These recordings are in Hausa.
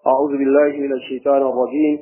أعوذ بالله من الشيطان الرجيم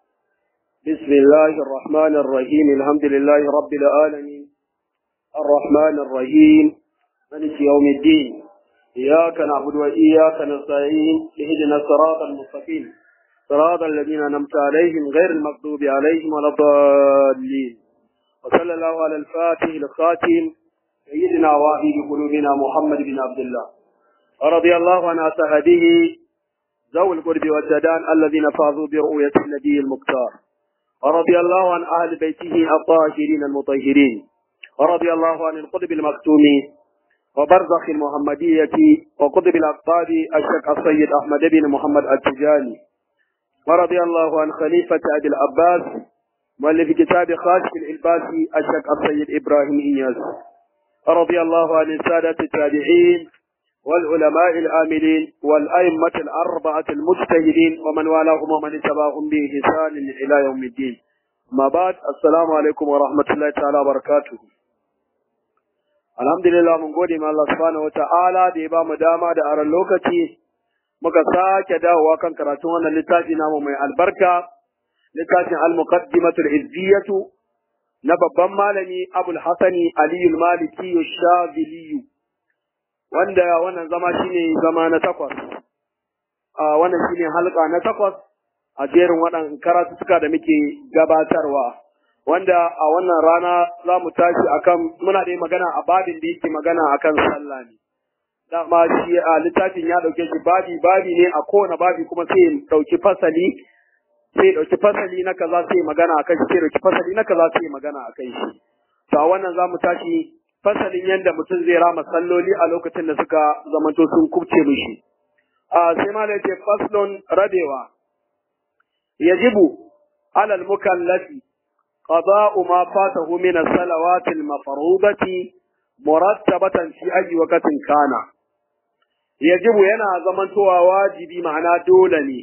بسم الله الرحمن الرحيم الحمد لله رب العالمين الرحمن الرحيم مالك يوم الدين إياك نعبد وإياك نستعين اهدنا الصراط المستقيم صراط الذين أنعمت عليهم غير المغضوب عليهم ولا الضالين وصلى الله على الفاتح الخاتم سيدنا وحبيب قلوبنا محمد بن عبد الله ورضي الله عن أصحابه ذوي القرب والجدان الذين فازوا برؤية النبي المختار ورضي الله عن أهل بيته الطاهرين المطهرين ورضي الله عن القطب المكتوم وبرزخ المحمدية وقطب الأقطاب الشيخ السيد أحمد بن محمد التجاني ورضي الله عن خليفة أبي العباس مؤلف كتاب خاشف الإلباسي الشيخ السيد إبراهيم إياس ورضي الله عن السادة التابعين والعلماء العاملين والأئمة الأربعة المجتهدين ومن والاهم ومن اتبعهم بإحسان إلى يوم الدين ما بعد السلام عليكم ورحمة الله تعالى وبركاته alhamdulillah mun gode ma Allah subhanahu wata'ala da ya ba mu dama da aran lokaci muka sake dawowa kan karatun wannan littafi namu mai albarka littafin al-muqaddimatul izziyatu na babban malami Abul Hasani Aliyu Maliki Shazili wanda wannan zama shine zama na takwas a wannan shine halka na takwas a jerin waɗannan karatuka da muke gabatarwa wanda a wannan rana za mu tashi akan muna da magana a babin da yake magana akan sallah ne dama shi a littafin ya dauke shi babi babi ne a kowane babi kuma sai ya dauki fasali sai dauki fasali na kaza sai magana akan shi sai dauki fasali na kaza sai magana akan shi to a wannan za mu tashi fasalin yadda mutum zai rama salloli a lokacin da suka zamanto sun kubce mishi a sai ma ce faslon rabewa yajibu alal mukallafi qada'u ma fatahu min as-salawati al-mafrudati murattabatan fi ayyi waqtin kana yajibu yana zamantowa wajibi ma'ana dole ne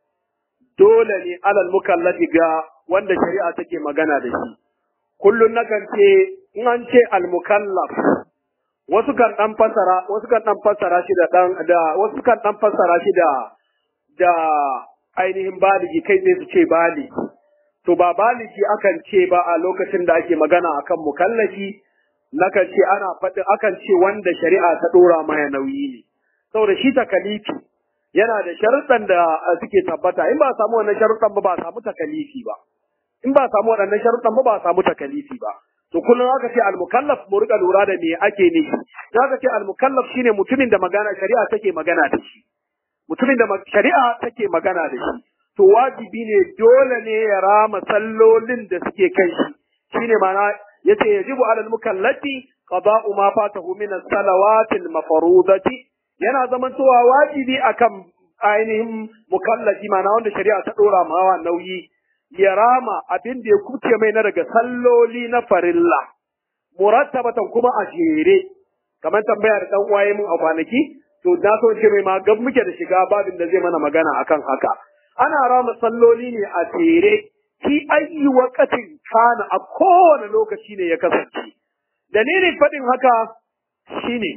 dole ne alal mukallafi ga wanda shari'a take magana da shi kullun nakan ce in an ce al-mukallaf wasu kan dan fasara wasu kan dan fasara shi da dan da wasu kan dan fasara shi da da ainihin baligi kai sai su ce baligi to ba baligi akan ce ba a lokacin da ake magana akan mukallafi nakan ce ana faɗi akan ce wanda shari'a ta dora maya nauyi ne saboda shi takalifi yana da sharuɗan da suke tabbata in ba samu wannan sharuɗan ba ba samu takalifi ba in ba samu waɗannan sharuɗan ba ba samu takalifi ba to kullum aka ce al-mukallaf mu rika lura da me ake ne in aka ce al-mukallaf shine mutumin da magana shari'a take magana da shi mutumin da shari'a take magana da shi to wajibi ne dole ne ya rama sallolin da suke kai shi shine mana yace yajibu alal mukallafi qada'u ma fatahu min as-salawati al-mafrudati yana zamantowa wajibi akan ainihin mukallafi mana wanda shari'a ta dora mawa nauyi ya rama abin da ya kuce mai na daga salloli na farilla murattabatan kuma a jere kamar tambaya da dan uwaye mun a kwanaki to na so ce mai ma gab muke da shiga babin da zai mana magana akan haka ana rama salloli ne a jere fi ayi waqatin kana a kowane lokaci ne ya kasance dalilin fadin haka shine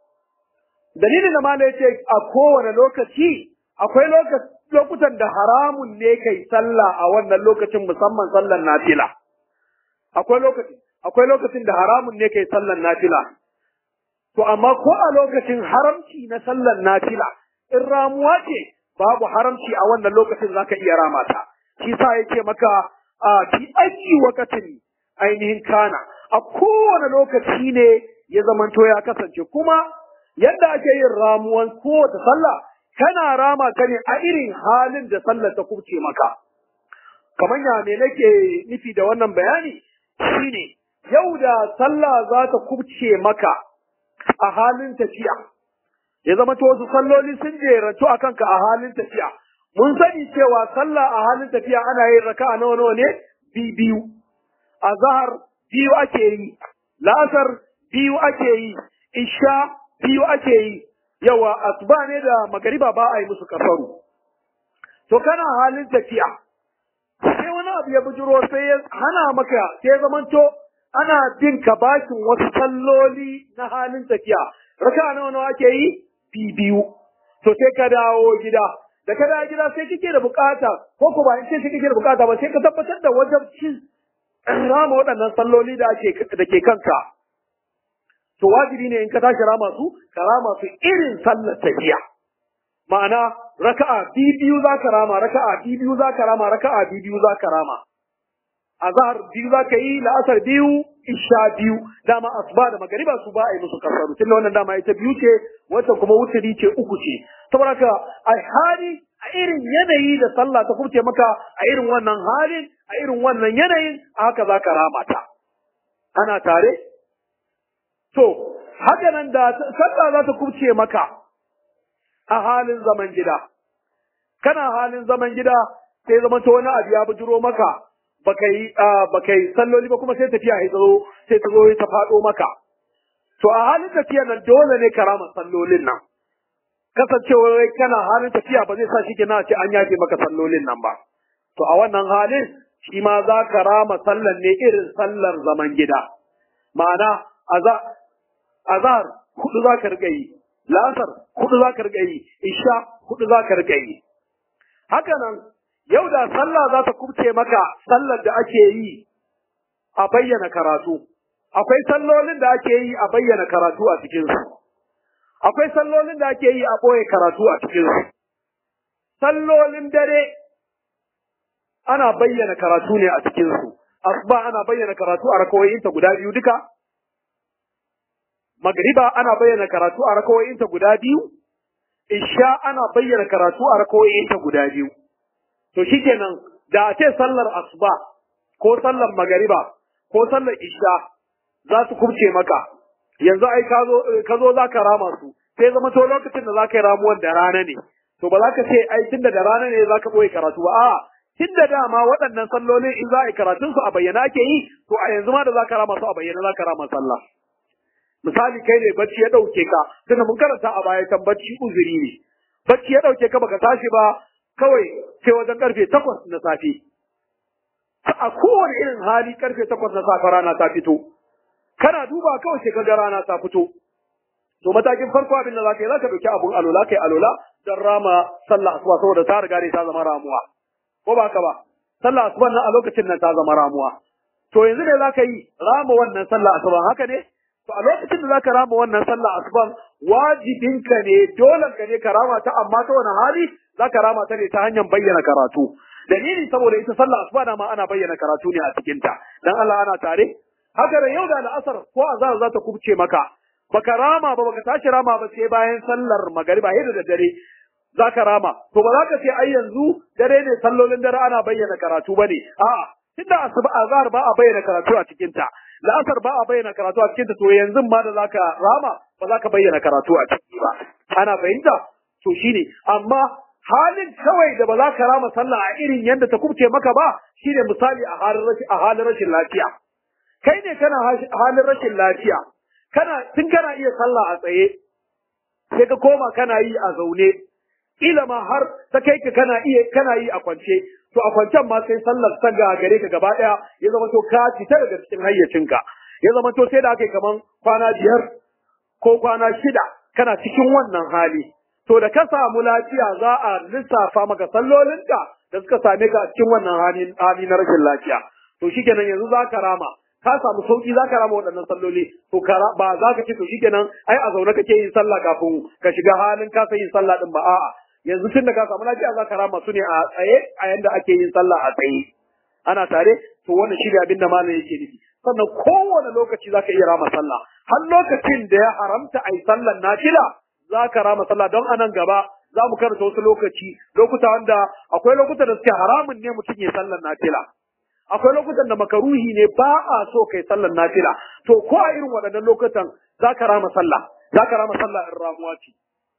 dalilin da malai ce a kowane lokaci akwai lokutan da haramun ne kai sallah a wannan lokacin musamman sallar nafila akwai lokacin akwai lokacin da haramun ne kai sallar nafila to amma ko a lokacin haramci na sallar nafila in ramuwa ce babu haramci a wannan lokacin zaka iya rama ta shi sa yake maka a fi ayi wakatin ainihin kana a kowane lokaci ne ya zamanto ya kasance kuma yadda ake yin ramuwan kowace sallah kana rama ta ne a irin halin da sallar ta kubce maka kamar ya me nake nufi da wannan bayani shine yau da sallah za ta kubce maka a halin tafiya ya zama to wasu salloli sun jerantu a kanka a halin tafiya mun sani cewa sallah a halin tafiya ana yin raka'a nawa nawa ne biyu a zahar biyu ake yi la'asar biyu ake yi isha biyu ake yi yawa asuba ne da magariba ba a yi musu kafaru to kana halin tafiya sai wani abu ya bujiro sai ya hana maka sai ya zamanto ana bin ka bakin wasu salloli na halin tafiya raka nawa nawa ake yi biyu to sai ka dawo gida da ka dawo gida sai kike da bukata ko ko ba in ce kike da bukata ba sai ka tabbatar da wajibcin rama waɗannan salloli da ake da ke kanka to wajibi ne in ka tashi rama su ka rama su irin sallar tafiya ma'ana raka'a biyu za ka rama raka'a biyu za ka rama raka'a biyu za ka rama azhar biyu za ka yi la'asar biyu isha biyu dama asuba da magariba su ba a yi musu kasaru tunda wannan dama ita biyu ce wata kuma wuturi ce uku ce saboda haka a hali a irin yanayi da sallah ta kubce maka a irin wannan halin a irin wannan yanayin haka za ka rama ta ana tare to haka nan da sallah za ta kubce maka a halin zaman gida kana halin zaman gida sai zama ta wani abu ya bujiro maka baka yi baka yi salloli ba kuma sai tafiya ya zo sai ta zo ta faɗo maka to a halin tafiya nan dole ne karama sallolin nan kasancewar kana halin tafiya ba zai sa shi na ce an yafe maka sallolin nan ba to a wannan halin shi ma za ka rama sallan ne irin sallar zaman gida ma'ana azar hudu za ka riga yi lasar hudu za ka riga yi isha hudu za ka riga yi haka nan yau da sallah za ta kubce maka sallar da ake yi a bayyana karatu akwai sallolin da ake yi a bayyana karatu a cikinsu akwai sallolin da ake yi a ɓoye karatu a cikinsu sallolin dare ana bayyana karatu ne a cikinsu asuba ana bayyana karatu a rakawoyinta guda biyu duka magriba ana bayyana karatu a rakawoyinta guda biyu isha ana bayyana karatu a rakawoyinta guda biyu to shikenan da a ce sallar asuba ko sallar magariba ko sallar isha za su kubce maka yanzu ai ka zo ka zo za ka rama su sai zama to lokacin da za ka yi ramuwan da rana ne to ba za ka ce ai tunda da rana ne za ka ɓoye karatu ba a'a tunda dama waɗannan sallolin in za a yi karatun su a bayyana ake yi to a yanzu ma da za ka rama su a bayyana za ka rama sallah misali kai ne bacci ya ɗauke ka tunda mun karanta a baya kan bacci uzuri ne bacci ya ɗauke ka baka tashi ba kawai sai wajen karfe takwas na safe a kowane irin hali karfe takwas na safe rana ta fito kana duba kawai sai kaga rana ta fito to matakin farko abin da za ka yi za ka ɗauki abun alola kai alola don rama sallah asuba saboda ta riga ne ta zama ramuwa ko ba ka ba sallah asuba nan a lokacin nan ta zama ramuwa to yanzu ne za ka yi rama wannan sallah asuba haka ne to a lokacin da za ka rama wannan sallah asuban wajibinka ne dole ka ne ka rama ta amma ta wani hali za ka rama ta ne ta hanyar bayyana karatu dalili saboda ita sallah asuba da ma ana bayyana karatu ne a cikinta dan Allah ana tare haka da yau da al'asar ko azhar za ta kubce maka baka rama ba baka tashi rama ba sai bayan sallar magariba yadda da dare za ka rama to ba za ka ce ai yanzu dare ne sallolin dare ana bayyana karatu ba ne a'a tunda asuba azhar ba a bayyana karatu a cikin ta la'asar ba a bayyana karatu a cikin ta to yanzu ma da za ka rama ba za ka bayyana karatu a ciki ba ana fahimta to shine amma halin kawai da ba za ka rama sallah a irin yadda ta kubce maka ba shine misali a halin rashin lafiya kai ne kana halin rashin lafiya kana tun kana iya sallah a tsaye sai ka koma kana yi a zaune kila ma har ta kai ka kana iya kana yi a kwance to a kwancen ma sai sallar ta gare ka gaba daya ya zama to ka fita daga cikin hayyacinka ya zama to sai da aka yi kaman kwana biyar ko kwana shida kana cikin wannan hali to da ka samu lafiya za a lissafa maka sallolinka da suka same ka a cikin wannan hali na rashin lafiya to shikenan yanzu za ka rama ka samu sauki za ka rama waɗannan salloli to ba za ka ce to shikenan ai a zaune kake yin sallah kafin ka shiga halin ka yin sallah din ba a'a yanzu tun da ka samu lafiya za ka rama su ne a tsaye a yanda ake yin sallah a tsaye ana tare to wannan shi ne abin da malam yake nufi sannan kowane lokaci za ka iya rama sallah har lokacin da ya haramta a yi sallan nafila za ka rama sallah don anan gaba za mu karanta wasu lokaci lokuta wanda akwai lokutan da suke haramun ne mutum ya sallan nafila akwai lokutan da makaruhi ne ba a so kai sallan nafila to ko a irin waɗannan lokutan za ka rama sallah za ka rama sallah in ramuwa ce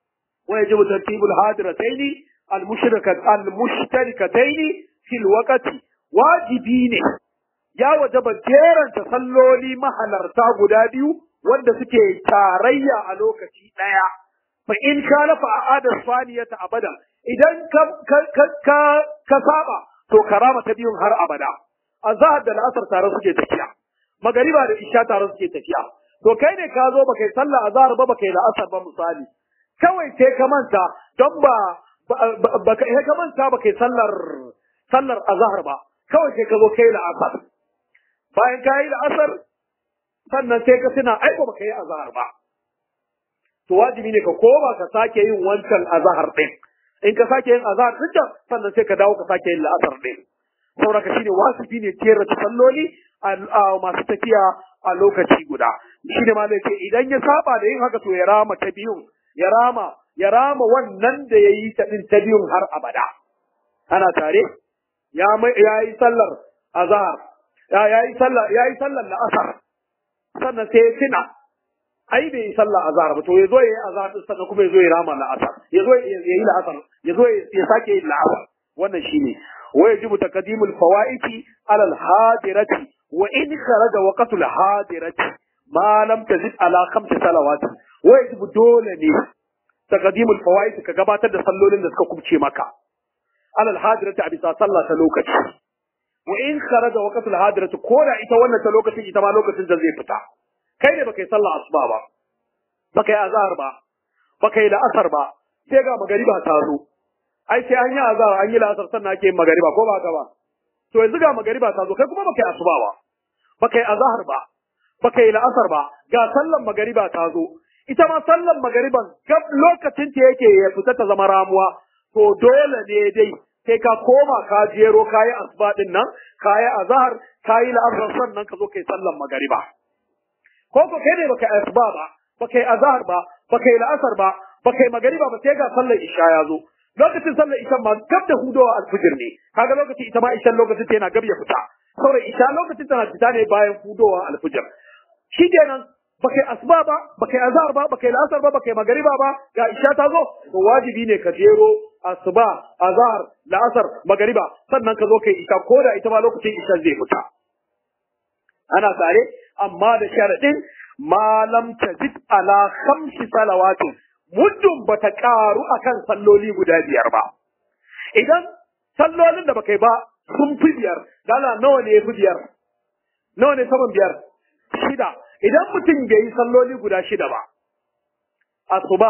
wa yajibu tartibul hadirataini al-mushtarikataini fil waqti wajibi ne ya wajaba jeranta salloli mahalarta guda biyu wanda suke tarayya a lokaci ɗaya. Fa in ka lafa a adar faniyata abada, idan ka saba, to karama ta biyun har abada. A zahar da la'asar tare suke tafiya, magariba da isha tare suke tafiya. To kai ne ka zo baka yi sallah a zahar ba baka yi la'asar ba misali. Kawai sai ka manta don ba ba ka ka manta ba kai sallar sallar azhar ba kawai sai ka zo kai la'asar bayan ka yi la'asar sannan sai ka tuna ai ba ka yi azhar ba to wajibi ne ka koma ka sake yin wancan azhar din in ka sake yin azhar din sannan sai ka dawo ka sake yin la'asar din saboda ka shine wajibi ne tera salloli a masu tafiya a lokaci guda shine ma ce idan ya saba da yin haka to ya rama ta biyun ya rama ya rama wannan da ya yi ta din ta biyun har abada ana tare ya ya yi sallar azhar ya yi sallar ya yi sallar la'asar sannan sai ya tuna ai bai yi sallah azhar ba to ya zo ya yi azhar din sannan kuma ya zo ya rama la'asar ya zo ya yi la'asar ya zo ya sake yin la'asar wannan shine wa yajibu taqdimul fawaiti ala al-hadirati wa in kharaja waqtul hadirati ma lam tazid ala khamsi salawati wa yajibu dole ne taqdimul fawaiti ka gabatar da sallolin da suka kubce maka ala al-hadirati a bisa sallah ta lokaci wa in kharaja waqtul hadirati ko da ita wannan ta lokacin ita ma lokacin da zai fita kai ne baka yi sallah asuba ba baka yi azhar ba baka yi la'asar ba sai ga magariba ta zo ai sai an yi azhar an yi la'asar sannan ake yin magariba ko ba ka ba to yanzu ga magariba ta zo kai kuma baka yi asuba ba baka yi azhar ba baka yi la'asar ba ga sallan magariba ta zo ita ma sallan magariban gab lokacin ta yake ya fita ta zama ramuwa to dole ne dai sai ka koma ka jero kayi asuba din nan kayi azhar kayi la'asar sannan ka zo kai sallan magariba ko ko kai ne baka asuba ba baka yi azhar ba baka yi la'asar ba baka yi magariba ba sai ga sallar isha ya zo lokacin sallar isha ma gab da hudowa alfijir ne kaga lokacin ita ma isha lokacin ta yana gab ya fita saboda isha lokacin tana fita ne bayan hudowa alfijir shi kenan baka yi asuba ba baka yi azhar ba baka yi la'asar ba baka yi magariba ba ga isha ta zo to wajibi ne ka jero asuba azhar la'asar magariba sannan ka zo kai isha ko da ita ma lokacin isha zai fita ana tare amma da sharadin malam tazid ala khamsi salawatin muddin bata karu akan salloli guda biyar ba idan sallolin da baka yi ba sun fi biyar dala nawa ne fi biyar nawa ne saman biyar shida idan mutum bai yi salloli guda shida ba asuba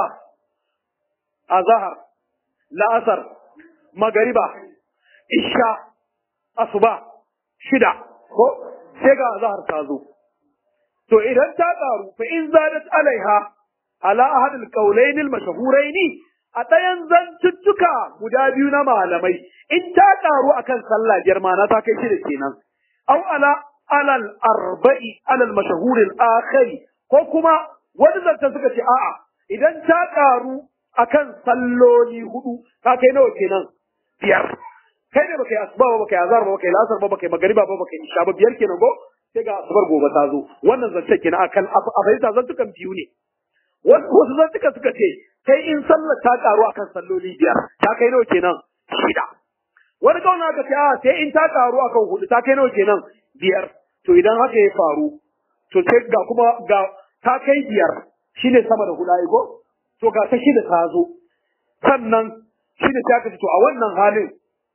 azhar la'asar magariba isha asuba shida ko sai ga azhar ta zo to idan ta karu fa in zadat alaiha ala ahadil qawlayn al mashhurayn a ɗayan zantuttuka guda biyu na malamai in ta karu akan sallah biyar ma na ta kai shida kenan aw ala alal arba'i alal mashhur al akhari ko kuma wani zanta suka ce a'a idan ta karu akan salloli hudu ka kai nawa kenan biyar kai ne baka yi asuba ba baka yi azhar ba baka yi lasar ba baka yi magariba ba baka yi isha ba biyar kenan go sai ga asubar gobe ta zo wannan zance kenan akan a fahimta zantukan biyu ne wasu zantuka suka ce kai in sallar ta karu akan salloli biyar ta kai nawa kenan shida wani kauna ka ce a sai in ta karu akan hudu ta kai nawa kenan biyar to idan haka ya faru to sai ga kuma ga ta kai biyar shine sama da hudu ai ko to ga ta shida ta zo sannan shine ta kace to a wannan halin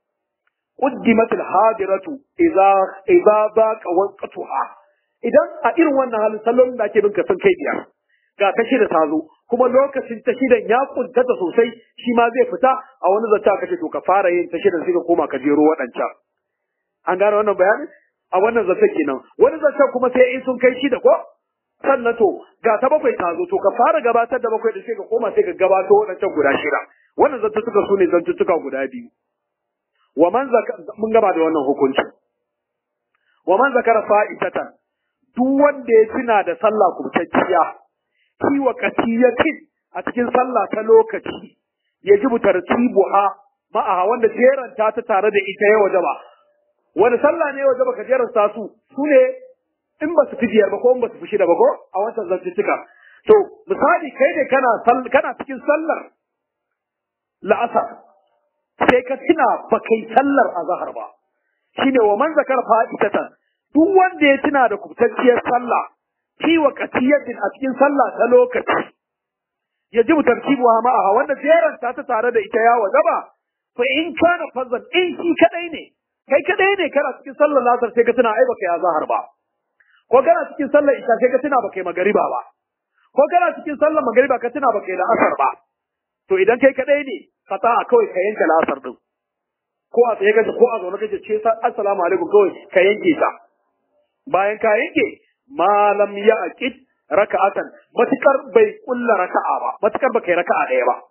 قدمت الحاضرة إذا إذا ضاق وقتها idan a irin wannan halin sallolin da ake bin ka sun kai biyar ga ta shida ta zo kuma lokacin ta shidan ya kuntata sosai shi ma zai fita a wani zata kace to ka fara yin ta shidan sai ka koma ka jero waɗancan an gane wannan bayanin a wannan zata kenan wani zata kuma sai in sun kai shida ko sannan to ga ta bakwai ta zo to ka fara gabatar da bakwai da sai ka koma sai ka gabato waɗancan guda shida wannan zata suka su ne zantuttuka guda biyu wa man mun gaba da wannan hukunci wa man zakara fa'itatan duk wanda ya tuna da sallah kubtacciya fi waqtiyatin a cikin sallah ta lokaci yajibu tartibuha ma'aha wanda jeranta ta tare da ita ya wajaba wani sallah ne wajaba ka jeranta su su ne in ba su fi biyar ba ko in ba su fi shida ba ko a wancan zantuttuka to misali kai ne kana kana cikin sallar la'asar sai ka tuna ba kai sallar azhar ba shine wa man zakar fa'itatan duk wanda ya tuna da kubtacciyar sallah fi waqtiyatin a cikin sallah ta lokaci yajibu tartibuha ma'aha wanda jeran ta ta tare da ita ya wajaba fa in kana fazan in shi kadai ne kai kadai ne kana cikin sallar lasar sai ka tuna ai baka ya zahar ba ko kana cikin sallar isha sai ka tuna baka yi magariba ba ko kana cikin sallar magariba ka tuna baka yi la'asar ba to idan kai kadai ne qata kawai ka yanke la'asar din ko a tsaye kace ko a zaune kace ce assalamu alaikum kawai ka yanke ta bayan ka yanke malam ya aqid raka'atan matukar bai kulla raka'a ba matukar baka yi raka'a ɗaya ba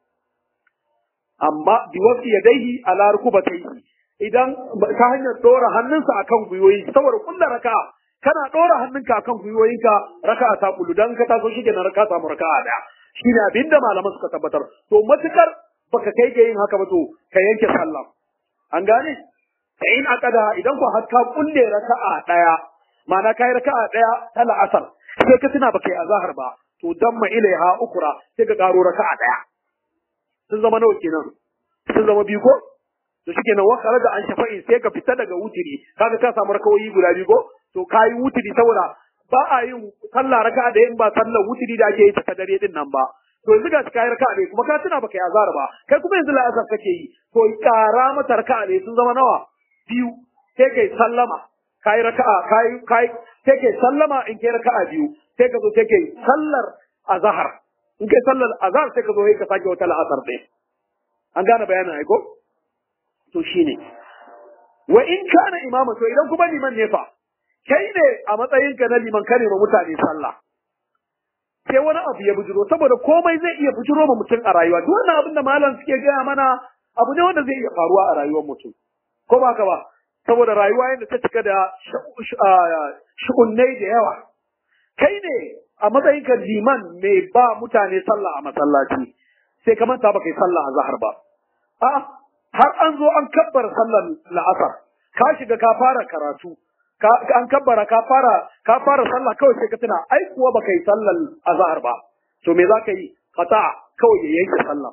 amma bi wasu yadaihi ala rukubatayhi idan ta hanyar dora hannunsa akan gwiwoyi saboda kulla raka'a kana dora hannunka akan gwiwoyinka raka'a ta kullu dan ka taso shi kenan raka'a samu raka'a daya shine abinda malaman suka tabbatar to matukar baka kai ga yin haka ba to ka yanke sallah an gane ta in akada idan ku har ka kulle raka'a daya ma'ana kai raka'a daya ta la'asar sai ka tuna baka yi azahar ba to dan ma ilaiha ukura sai ka karo raka'a daya sun zama nawa kenan sun zama biyu ko to shikenan wa da an shafa'i sai ka fita daga wutiri kaga ka samu rakawoyi guda biyu ko to kayi wutiri saboda ba a yin sallah raka'a da in ba sallar wutiri da ake yi ta dare din nan ba to yanzu ga kai raka'a ne kuma ka tuna baka yi azahar ba kai kuma yanzu la'asar kake yi to kara mata raka'a ne sun zama nawa biyu sai kai sallama kai raka'a kai kai sai kai sallama in kai raka'a biyu sai ka zo sai kai sallar azhar in kai sallar azhar sai ka zo sai ka sake wata la'asar ɗaya an gane bayanin ai ko to shine wa in kana imama to idan kuma liman ne fa kai ne a matsayinka na liman kare ma mutane sallah sai wani abu ya bujiro saboda komai zai iya bujiro ma mutum a rayuwa duk wannan abin da malam suke gaya mana abu ne wanda zai iya faruwa a rayuwar mutum ko ba ka ba saboda rayuwa yadda ta cika da shu'unnai da yawa kai ne a matsayin ka liman mai ba mutane sallah a masallaci sai ka manta baka yi sallah a zahar ba a har an zo an kabbara sallar la'asar ka shiga ka fara karatu ka an kabbara ka fara ka fara sallah kawai sai ka tuna ai kuwa baka yi sallar azhar ba to me za ka yi qata kawai ya yanke sallah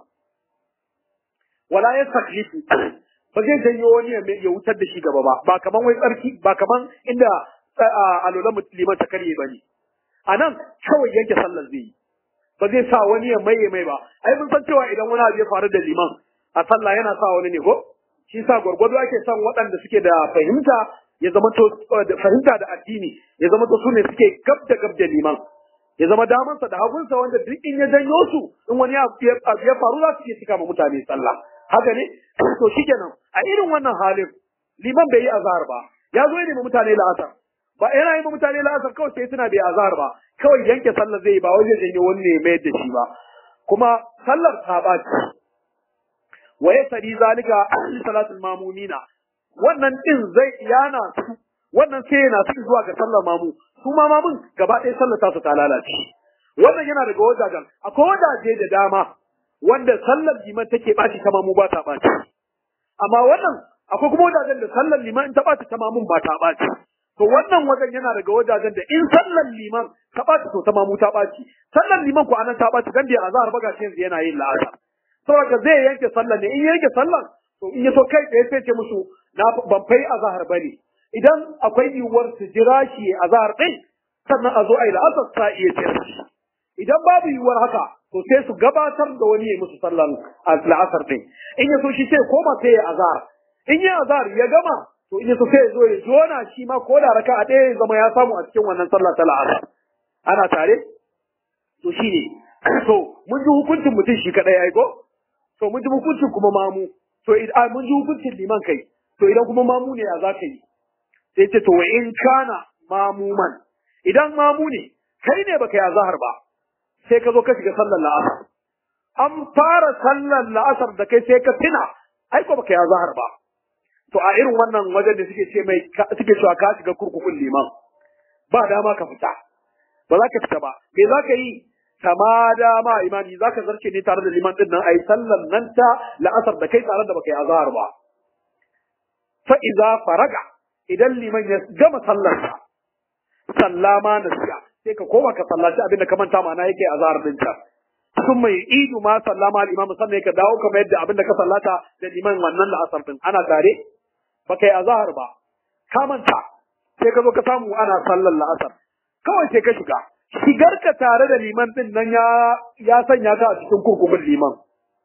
wala yastakhlifu ba zai janyo wani ya wutar da shi gaba ba ba kaman wai tsarki ba kaman inda alolan liman ta karye ba ne a nan kawai yanke sallar zai yi ba zai sa wani ya maye mai ba ai mun san cewa idan wani abu ya faru da liman a sallah yana sa wani ne ko shi sa gwargwado ake son waɗanda suke da fahimta ya zama to da fahimta da addini ya zama to sune suke gab da gab da liman ya zama damansa da hagunsa wanda duk in ya janyo su in wani abu ya faru za su iya cika ma mutane sallah haka ne to shikenan a irin wannan halin liman bai yi azhar ba ya zo ne ma mutane la'asar ba yana yi ma mutane la'asar kawai sai suna bai azhar ba kawai yanke sallar zai yi ba wai zai janyo wani ne mai da shi ba kuma sallar ta baci wa yasari zalika li salatul mamumina wannan din zai yana su wannan sai yana su zuwa ga sallar mamu su ma mamun gaba ɗaya sallar ta su ta lalace wannan yana daga wajajen akwai wajaje da dama wanda sallar liman take ɓaci ta mamu ba ta ɓaci amma wannan akwai kuma wajajen da sallar liman in ta ɓaci ta mamun ba ta ɓaci to wannan wajen yana daga wajajen da in sallar liman ta ɓaci to ta mamu ta ɓaci sallar liman ko anan ta ɓaci dan bai azhar ba gashi yanzu yana yin la'asar saboda zai yanke sallar ne in yanke sallar to in ya so kai tsaye sai ce musu na ban fai azhar bane idan akwai yiwuwar su jira shi azhar din sannan a zo a yi la'asar sa iya jira shi idan babu yiwuwar haka to sai su gabatar da wani ya musu sallan la'asar din in ya so shi sai koma sai ya azhar in ya azhar ya gama to in ya so sai ya zo ya jona shi ma ko da raka a ɗaya ya zama ya samu a cikin wannan sallah ta la'asar ana tare to shi ne to mun ji hukuncin mutum shi kaɗai ya ko to mun ji hukuncin kuma mamu to idan mun ji hukuncin liman kai to idan kuma mamu ne ya za ka yi sai ce to wa in kana mamuman idan mamu ne kai ne baka yi azhar ba sai ka zo ka shiga sallar la'asar an fara sallar la'asar da kai sai ka tuna ai ko baka yi azhar ba to a irin wannan wajen da suke ce mai suke cewa ka shiga kurkukun liman ba dama ka fita ba za ka fita ba me za ka yi kama dama imani za ka zarce ne tare da liman din nan ai sallar nan ta la'asar da kai tare da baka yi azhar ba fa iza faraga idan liman ya gama sallarsa sallama nasiya sai ka koma ka sallaci abin da ka manta mana yake azhar din ta sun mai idu ma sallama al-imam sannan ka dawo kamar yadda abin da ka sallata da liman wannan la'asar din ana tare ba kai azhar ba ka manta sai ka zo ka samu ana sallar la'asar kawai sai ka shiga shigar ka tare da liman din nan ya ya sanya ka a cikin kurkukun liman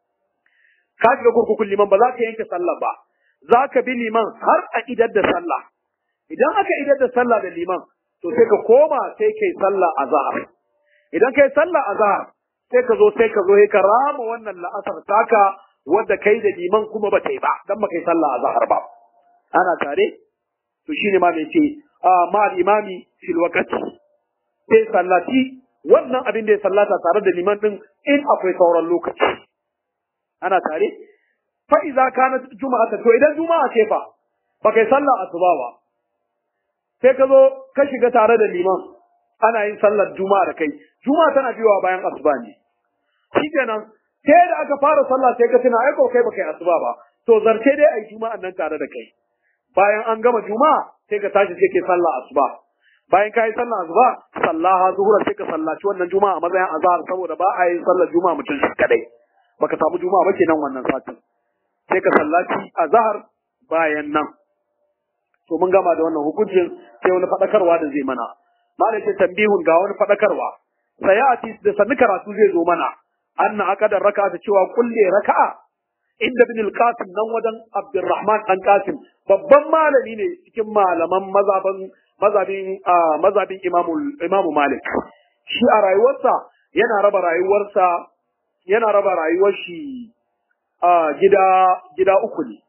ka shiga kurkukun liman ba za ka yanke sallah ba za ka bi liman har a idar da sallah idan aka idar da sallah da liman to sai ka koma sai kai sallah azhar idan kai sallah azhar sai ka zo sai ka zo ka rama wannan la'asar taka wadda kai da liman kuma ba ta yi ba dan ba kai sallah a zahar ba ana tare to shine ma mai ce ma al-imami fil waqti sai sallati wannan abin da ya sallata tare da liman din in akwai sauran lokaci ana tare fa idza kanat juma'ata to idan juma'a ce fa ba kai sallah asuba ba sai ka zo ka shiga tare da liman ana yin sallar juma'a da kai juma'a tana biyowa bayan asuba ne shikenan sai da aka fara sallah sai ka tuna ai ko kai baka yi asuba ba to zarce dai ai juma'an nan tare da kai bayan an gama juma'a sai ka tashi sai ke sallah asuba bayan ka yi sallah asuba sallaha zuhura sai ka sallaci wannan juma'a a matsayin azhar saboda ba a yin sallar juma'a mutum shi kadai baka samu juma'a ba kenan wannan satin sai ka sallaci azhar bayan nan to mun gama da wannan hukuncin sai wani fadakarwa da zai mana malai ce tambihun ga wani fadakarwa sayati da sanni karatu zai zo mana anna akadar raka'a ta cewa kulle raka'a inda bin al-qasim nan wajen abdurrahman dan qasim babban malami ne cikin malaman mazhaban mazhabin mazhabin imamu imamu malik shi a rayuwarsa yana raba rayuwarsa yana raba rayuwar shi a gida gida uku ne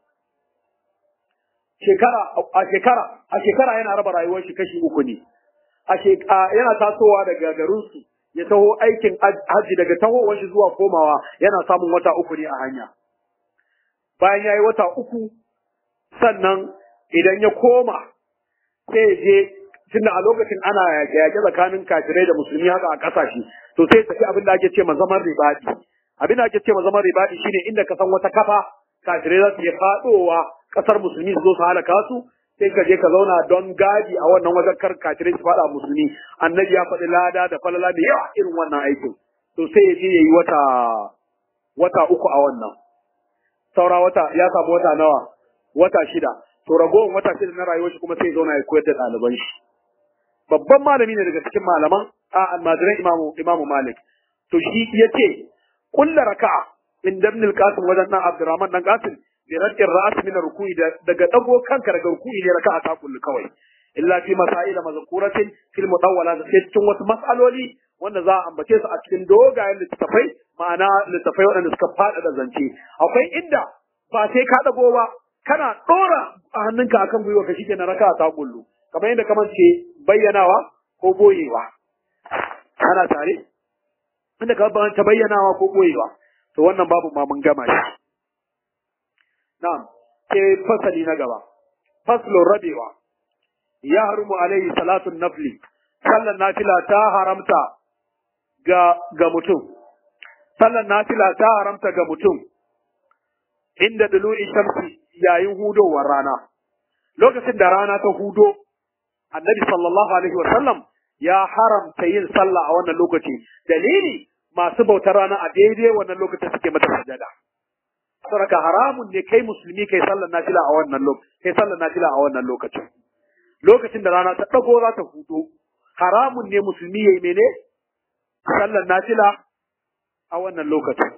shekara a shekara a shekara yana raba rayuwar shi kashi uku ne a yana tasowa daga garinsu ya taho aikin hajji daga tahowar shi zuwa komawa yana samun wata uku ne a hanya bayan ya yi wata uku sannan idan ya koma sai ya je tunda a lokacin ana yaƙe tsakanin kafirai da musulmi haka a ƙasashe to sai tafi abin da ake ce ma zaman ribadi abin da ake ce ma zaman ribadi shine inda ka san wata kafa kafirai za su iya faɗowa ƙasar musulmi su zo su halaka su sai ka je ka zauna don gadi a wannan wajen kar kafirai su faɗa musulmi annabi ya faɗi lada da falala da yawa irin wannan aikin to sai ya je ya yi wata wata uku a wannan saura wata ya samu wata nawa wata shida to ragowar wata shida na rayuwar shi kuma sai zauna ya koyar da ɗaliban shi babban malami ne daga cikin malaman a almajiran imamu imamu malik to shi yace kullu raka'a in ibn al-qasim wajen nan abdurrahman dan qasim bi radin ra'as min ruku'i daga dago kanka daga ruku'i ne raka'a ta kullu kawai illa fi masail mazkuratin fil mudawwala da sai cikin wasu mas'aloli wanda za a ambace su a cikin dogayen littafai ma'ana littafai waɗanda suka faɗa da zance akwai inda ba sai ka dago ba kana ɗora a hannunka akan gwiwa ka shike na raka'a ta kullu kamar yadda kamar ce bayyanawa ko boyewa ana tare inda ka ta bayyanawa ko boyewa to wannan babu ma mun gama shi na'am sai fasali na gaba faslun rabewa ya harumu alaihi salatun nafli sallan nafila ta haramta ga ga mutum sallan nafila ta haramta ga mutum inda dulu'i shamsi yayin hudowar rana lokacin da rana ta hudo annabi sallallahu alaihi wa sallam ya haramta yin sallah a wannan lokaci dalili masu bautar rana a daidai wannan lokacin suke mata sajada saboda haramun ne kai musulmi kai sallar nafila a wannan lokacin kai sallar nafila a wannan lokacin lokacin da rana ta dago za ta hudo haramun ne musulmi yayi mene sallar nafila a wannan lokacin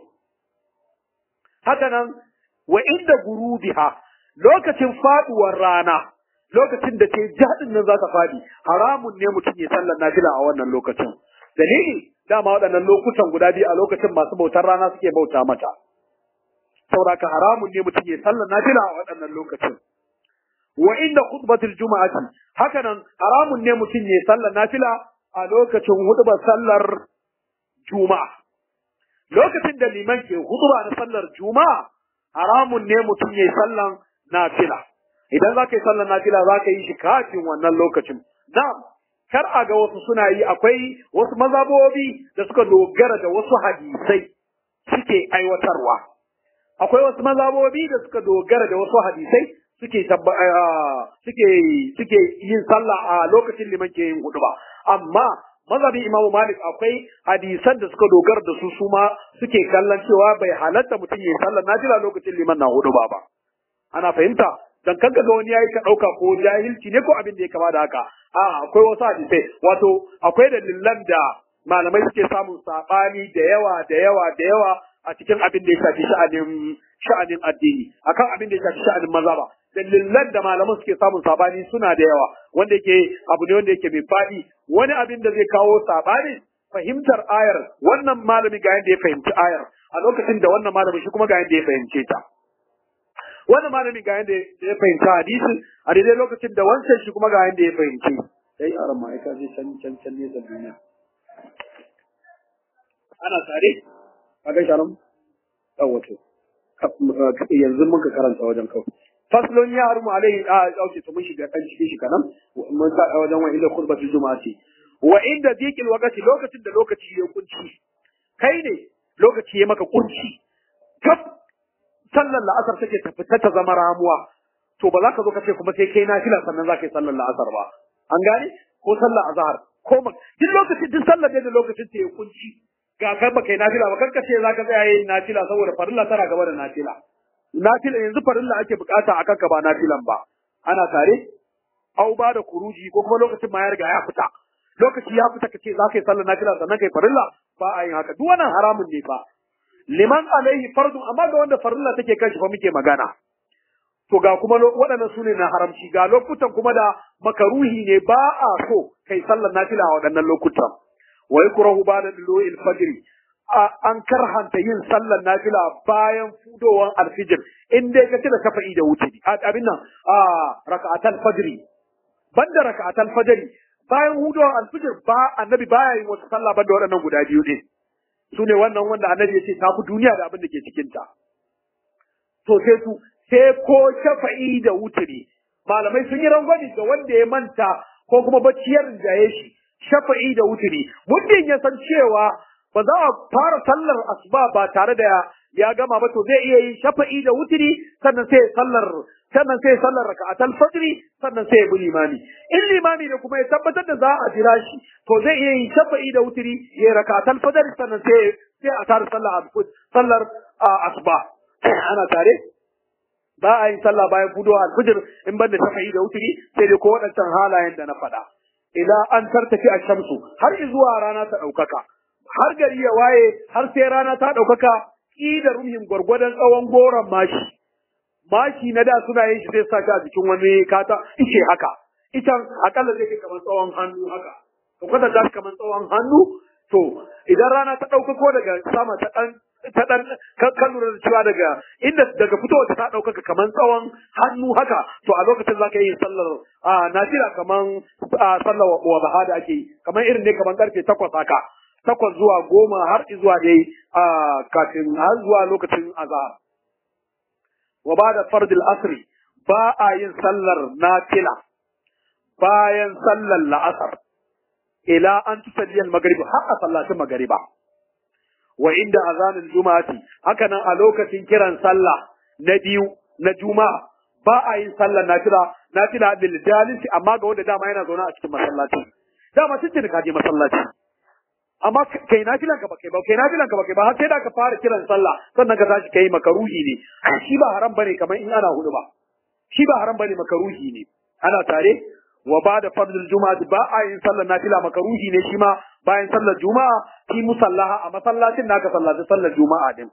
haka nan wa inda gurubiha lokacin faduwar rana lokacin da ke jadin nan za ta fadi haramun ne mutum ya sallar nafila a wannan lokacin dalili dama waɗannan lokutan guda biyu a lokacin masu bautar rana suke bauta mata saboda haramun ne mutum ya sallar nafila a waɗannan lokacin wa inda khutbatul juma'ati haka nan haramun ne mutum ya sallar nafila a lokacin hudubar sallar juma'a lokacin da liman ke huduba na sallar juma'a haramun ne mutum ya sallar nafila idan za ka yi sallar nafila za ka yi shi kafin wannan lokacin na'am kar a ga wasu suna yi akwai wasu mazabobi da suka dogara da wasu hadisai suke aiwatarwa akwai wasu mazabobi da suka dogara da wasu hadisai suke suke suke yin sallah a lokacin liman ke yin huduba amma mazhabin imamu malik akwai hadisan da suka dogara da su su ma suke kallon cewa bai halatta mutum ya yi sallar nafila lokacin liman na huduba ba ana fahimta dan kanka ga wani yayi ka dauka ko jahilci ne ko abin da ya kama da haka a akwai wasu hadisai wato akwai dalilan da malamai suke samun sabani da yawa da yawa da yawa a cikin abin da ya shafi sha'anin sha'anin addini akan abin da ya shafi sha'anin mazhaba dalilan da malaman suke samun sabani suna da yawa wanda yake abu ne wanda yake mai faɗi wani abin da zai kawo sabani fahimtar ayar wannan malami ga yadda ya fahimci ayar a lokacin da wannan malamin shi kuma ga yanda ya fahimce ta wannan malamin ga yanda ya fahimta hadisin a daidai lokacin da wancan shi kuma ga yanda ya fahimce sai a ramma ka je can can can ne da duniya ana tare a ga sharam wato yanzu mun ka karanta wajen kawai faslon ya harmu alaihi a dauke to mun shiga kan cikin shi kanan mun sa wajen wani inda khutbatul juma'a ce wa inda zikil wakati lokacin da lokaci ya kunci kai ne lokaci ya maka kunci kaf sallar la'asar take ta fita ta zama ramuwa to ba za ka zo ka ce kuma sai kai nafila sannan za ka yi sallar la'asar ba an gane ko sallar azhar ko ma duk lokacin duk sallar da lokacin ta ya kunci ga kai ba kai nafila ba kanka ce za ka tsaya yin nafila saboda farilla tana gaba da nafila nafila yanzu farilla ake bukata akan ka ba nafilan ba ana tare au ba da kuruji ko kuma lokacin ma ya riga ya fita lokaci ya fita kace za ka yi sallar nafila sannan kai farilla ba a yin haka duk wannan haramun ne fa liman alaihi fardun amma ga wanda farilla take kan shi fa muke magana to ga kuma waɗannan su ne na haramci ga lokutan kuma da makaruhi ne ba a so kai sallar nafila a waɗannan lokutan wa yakrahu ba'da dulu'il fajr an karhanta yin sallar nafila bayan fudowan alfijir in dai ka da shafa'i da wuce abin nan a raka'atul fajr banda raka'atul fajr bayan hudowan alfijir ba annabi baya yin wasu sallah banda waɗannan guda biyu ne su ne wannan wanda annabi ya ce ta fi duniya da abin da ke cikinta to sai su sai ko shafa'i da wuturi malamai sun yi rangwani ga wanda ya manta ko kuma bacciyar jaye shi shafa'i da wuturi muddin ya san cewa ba za a fara sallar asuba ba tare da ya gama ba to zai iya yin shafa'i da wuturi sannan sai sallar sannan sai sallar raka'atul fajri sannan sai bi limami in limami ne kuma ya tabbatar da za a jira shi to zai iya yin shafa'i da wuturi ya raka'atul fajri sannan sai sai a tare sallar sallar asuba ana tare ba a yin sallah bayan fudo alfijir in banda shafa'i da wuturi sai dai ko waɗancan halayen da na faɗa ila an tartafi a shamsu har zuwa rana ta ɗaukaka har gari ya waye har sai rana ta ɗaukaka da ruhin gwargwadon tsawon goron mashi mashi na da suna yin shi sai sa shi a jikin wani kata ice haka itan akalla zai kai kamar tsawon hannu haka to kada ta kamar tsawon hannu to idan rana ta ɗaukako daga sama ta ɗan ta dan kan lura da cewa daga inda daga fitowa ta ɗaukaka kaman tsawon hannu haka to a lokacin zaka yi sallar a nafila kaman sallar wa baha da ake yi kaman irin ne kaman karfe takwas haka takwas zuwa goma har zuwa dai a kafin har zuwa lokacin azhar wa ba da fardil asri ba a yin sallar nafila bayan sallar la'asar ila an tusalli al-maghrib har a sallatin magriba wa inda azanin juma'ati haka nan a lokacin kiran sallah na biyu na juma'a ba a yin sallar nafila nafila lil jalisi amma ga wanda dama yana zaune a cikin masallaci dama tun ka je masallaci amma kai nafilan ka ba kai ba kai nafilan ka ba kai ba har sai da ka fara kiran sallah sannan ka tashi kai makaruhi ne shi ba haram bane kamar in ana hudu ba shi ba haram bane makaruhi ne ana tare wa ba da fardul juma'a ba a yin sallar nafila makaruhi ne shi ma bayan sallar juma'a fi musallaha a masallacin naka sallaci sallar juma'a din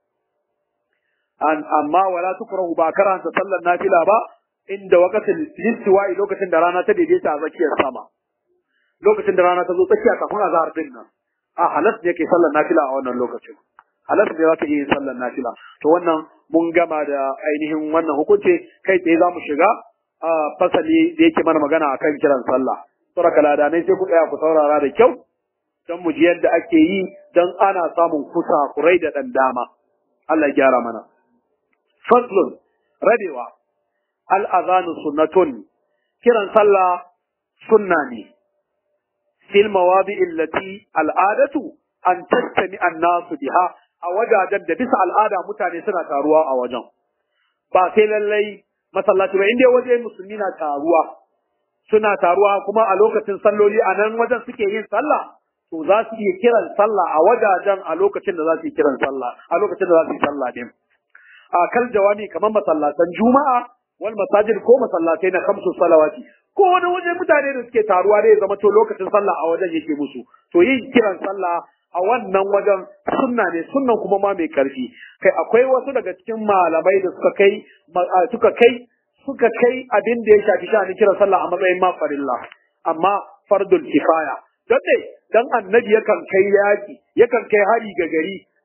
an amma wala tukrahu ba karanta sallar nafila ba inda waqatil listiwa'i lokacin da rana ta daidaita a tsakiyar sama lokacin da rana ta zo tsakiya kafin azhar din nan a halas ne ke sallar nafila a wannan lokacin halas ne za ka iya yin sallar nafila to wannan mun gama da ainihin wannan hukunci kai tsaye za mu shiga a fasali da yake mana magana akan kiran sallah saboda ladanai sai ku tsaya ku saurara da kyau don mu ji yadda ake yi don ana samun kusa kurai da ɗan dama Allah ya gyara mana faslun rabewa al'azanu sunnatun kiran sallah sunna ne fil mawadi illati al'adatu an tattami annasu biha a wajajen da bisa al'ada mutane suna taruwa a wajen ba sai lallai masallaci ba inda waje musulmi na taruwa suna taruwa kuma a lokacin salloli a nan wajen suke yin sallah to za su iya kiran sallah a wajajen a lokacin da za su yi kiran sallah a lokacin da za su yi sallah din a kal jawami kamar masallatan juma'a wal masajid ko masallatai na kamsu salawati ko wani waje mutane da suke taruwa da ya zama to lokacin sallah a wajen yake musu to yin kiran sallah a wannan wajen sunna ne sunnan kuma ma mai karfi kai akwai wasu daga cikin malamai da suka kai suka kai suka kai abin da ya shafi sha'anin kiran sallah a matsayin ma farilla amma fardul kifaya don dai dan annabi yakan kai yaki yakan kai hari ga gari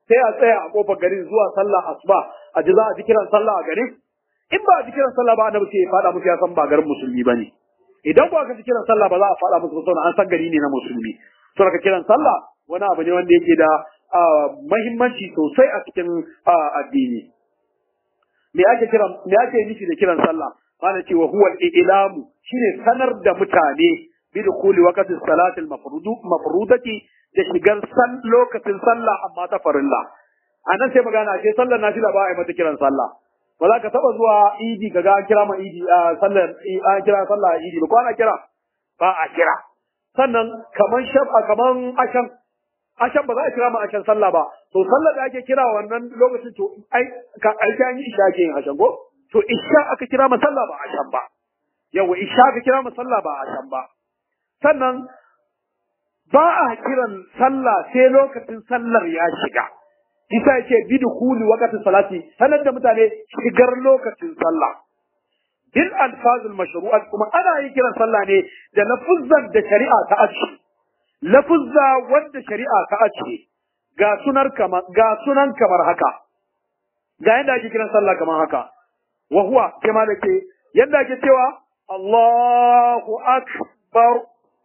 sai a tsaya a kofar garin zuwa sallah asuba a ji za a ji kiran sallah a garin in ba a ji kiran sallah ba annabi sai ya fada musu ya san ba garin musulmi bane idan ba ka ji kiran sallah ba za a fada musu ba an san gari ne na musulmi to ka kiran sallah wani abu ne wanda yake da mahimmanci sosai a cikin addini me ake kira me ake nufi da kiran sallah ana cewa huwa al-ilamu shine sanar da mutane bi dukuli waqti salati al-mafrudu mafrudati da shigar san lokacin sallah amma ta farilla anan sai magana ce sallar nafila ba a yi mata kiran sallah ba za ka taba zuwa idi kaga an kira ma idi sallar an kira sallah idi ba ko ana kira ba a kira sannan kaman shafa kaman ashan ashan ba za a kira ma ashan sallah ba to sallar da ake kira wannan lokacin to ai ka ai an yi isha ke yin ashan ko to isha aka kira ma sallah ba ashan ba yawa isha aka kira ma sallah ba ashan ba sannan ba a kiran sallah sai lokacin sallar ya shiga isa yake bidkhuli waqti salati sanar da mutane shigar lokacin sallah bil alfazul mashru'at kuma ana yin kiran sallah ne da lafuzzan da shari'a ta ace lafuzza wanda shari'a ta ace ga sunar kamar ga sunan kamar haka ga yadda ake kiran sallah kamar haka wa huwa kama da ke yadda ake cewa Allahu akbar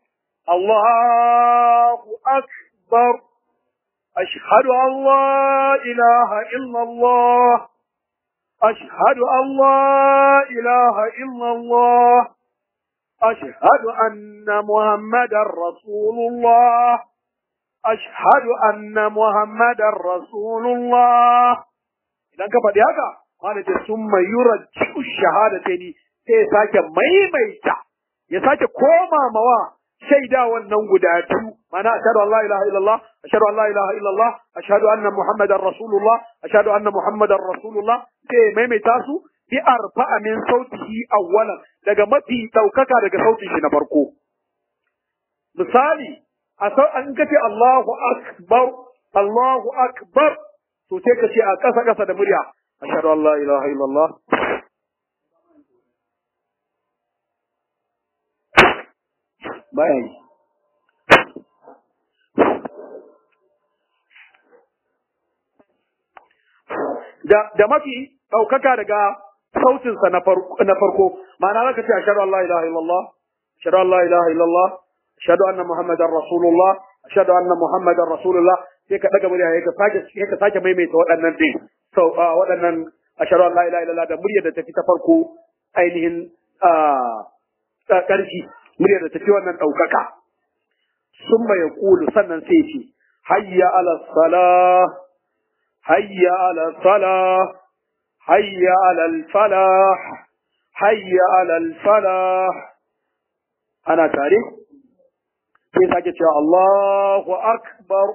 Allahu akbar ashhadu an la ilaha illa Allah ashhadu an la ilaha illa Allah أشهد أن محمدا رسول الله أشهد أن محمدا رسول الله idan ka faɗi haka wanda ce sun mai yura shahada ta ni sai ya sake maimaita ya sake koma mawa shaida wannan guda biyu mana ashhadu an la ilaha illallah ashhadu an la ilaha illallah ashhadu anna muhammadar rasulullah ashhadu anna muhammadar rasulullah sai ya maimaita su bi arfa'a min sautihi awwalan daga mafi daukaka daga sautin shi na farko misali a sau an kace Allahu akbar Allahu akbar to sai ka ce a ƙasa ƙasa da murya ashhadu an la ilaha illallah baya yi da da mafi ɗaukaka daga sautinsa na farko na farko ma'ana zaka ce ashhadu an la ilaha illallah ashhadu an la ilaha illallah ashhadu anna muhammadar rasulullah ashhadu anna muhammadar rasulullah sai ka daga murya ka sake sai ka sake maimaita waɗannan din so waɗannan ashhadu an la ilaha illallah da muryar da tafi ta farko ainihin ƙarfi muryar da tafi wannan ɗaukaka summa yaqulu sannan sai ce hayya ala salah hayya ala salah hayya ala al falah hayya ala al falah ana tare sai sake cewa Allahu akbar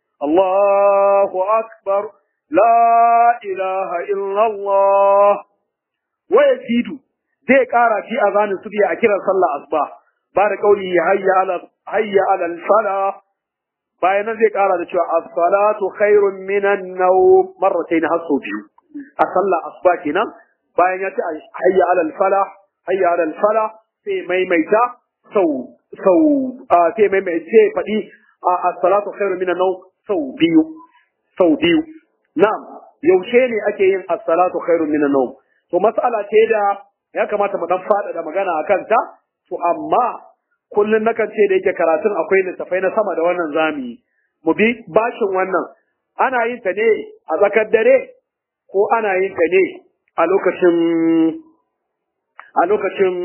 Allahu akbar la ilaha illallah wa yazidu zai kara fi azanin su a kiran sallah asuba ba da kauli hayya ala hayya ala al-salah bayan nan zai kara da cewa as-salatu khairun minan nawm marratayn hasu biyu a sallah asuba kenan bayan ya ce hayya ala al-falah hayya ala al-falah sai maimaita sau sau sai maimaita sai faɗi as-salatu khairun minan nawm sau biyu sau biyu na'am yaushe ne ake yin as-salatu khairun minan nawm to mas'ala ce da ya kamata mu dan faɗaɗa magana a kanta to amma kullun nakan ce da yake karatun akwai littafai na sama da wannan zami mu bi bashin wannan ana yin ta ne a tsakar dare ko ana yin ta ne a lokacin a lokacin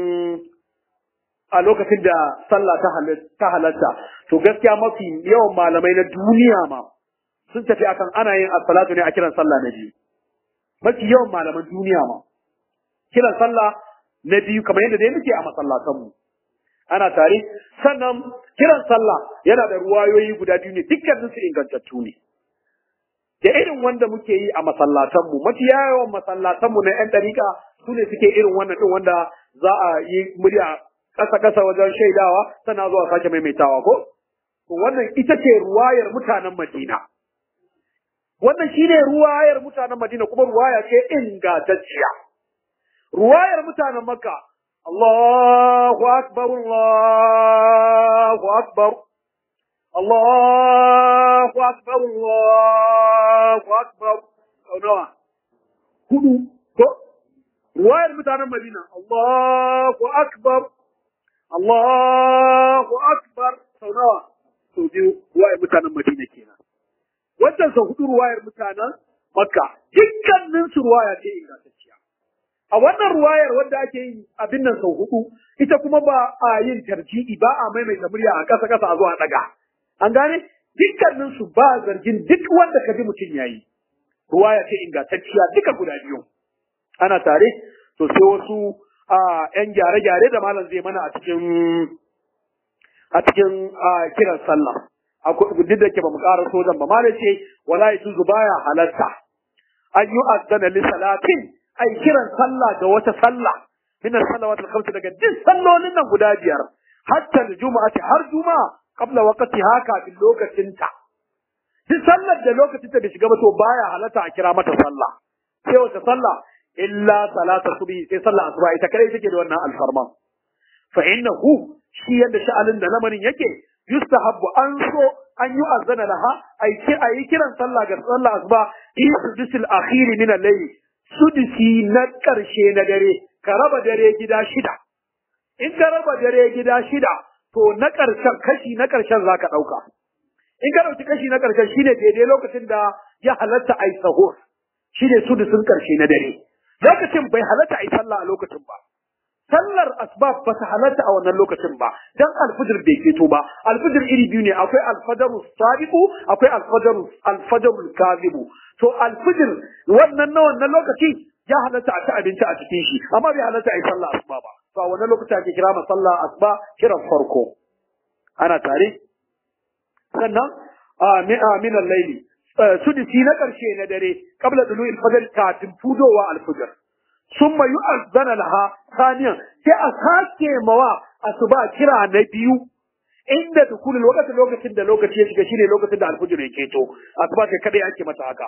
a lokacin da sallah ta halatta to gaskiya mafi yawan malamai na duniya ma sun tafi akan ana yin as-salatu ne a kiran sallah na biyu mafi yawan malaman duniya ma kiran sallah na biyu kamar yadda dai muke a masallatanmu ana tare sannan kiran sallah yana da ruwayoyi guda biyu ne dukkanin su ingantattu ne da irin wanda muke yi a masallatanmu mafi yawan masallatanmu na yan dariƙa su ne suke irin wannan din wanda za a yi murya ƙasa ƙasa wajen shaidawa sannan zuwa sake maimaitawa ko to wannan ita ce ruwayar mutanen Madina wannan shine ruwayar mutanen Madina kuma ruwaya ce ingantacciya ruwayar mutanen Makka Allahu akbar Allahu akbar Allahu akbar Allahu akbar sau nawa hudu ko ruwayar mutanen Madina Allahu akbar Allahu akbar sau nawa sau biyu ruwayar mutanen Madina kenan wannan sau hudu ruwayar mutanen Makka dukkanin su ruwaya ce ingantacciya a wannan ruwayar wanda ake yi abin nan sau hudu ita kuma ba a yin tarji'i ba a maimaita murya a ƙasa ƙasa a zuwa daga an gane dukkanin su ba zargin duk wanda ka ji mutum yayi ruwaya ce ingantacciya duka guda biyu ana tare to sai wasu a yan gyare-gyare da malam zai mana a cikin a cikin kiran sallah duk da ke ba mu ƙara sojan ba malam ce wala yajuzu baya halarta an yi azzana li salatin ai kiran sallah ga wata sallah min salawat al-khams daga duk sallolin nan guda biyar hatta al-jum'ati har juma'a qabla waqtiha kafin lokacinta duk sallar da lokacin ta bai shiga ba to baya halatta a kira mata sallah sai wata sallah illa salata subhi sai sallah asuba ita kare take da wannan alfarma fa innahu shi yadda sha'alin da lamarin yake yustahabbu an so an yi azana laha ai ki ayi kiran sallah ga sallah asuba in sudisil akhir min al-layl sudisi na karshe na dare ka raba dare gida shida in ka raba dare gida shida to na karshen kashi na karshen zaka dauka in ka dauki kashi na karshen shine daidai lokacin da ya halatta ai sahur shine sudisin karshe na dare lokacin bai halatta ai sallah a lokacin ba sallar asbab ba ta halatta a wannan lokacin ba dan alfajir bai keto ba alfajir iri biyu ne akwai alfajaru sadiqu akwai alfajaru alfajaru kazibu to alfajir wannan na wannan lokaci ya halatta a ci abinci a cikin shi amma bai halatta a yi sallah asuba ba to a wannan lokaci ake kira ma sallah asuba kiran farko ana tare sannan min al-laili sudisi na karshe na dare qabla dulu'il fajr kafin fudowa al-fajr summa yu'azzana laha thaniyan sai a sake mawa asuba kira na biyu inda dukulul lokacin lokacin da lokaci ya shiga shine lokacin da al-fajr ya keto asuba sai kadai ake mata haka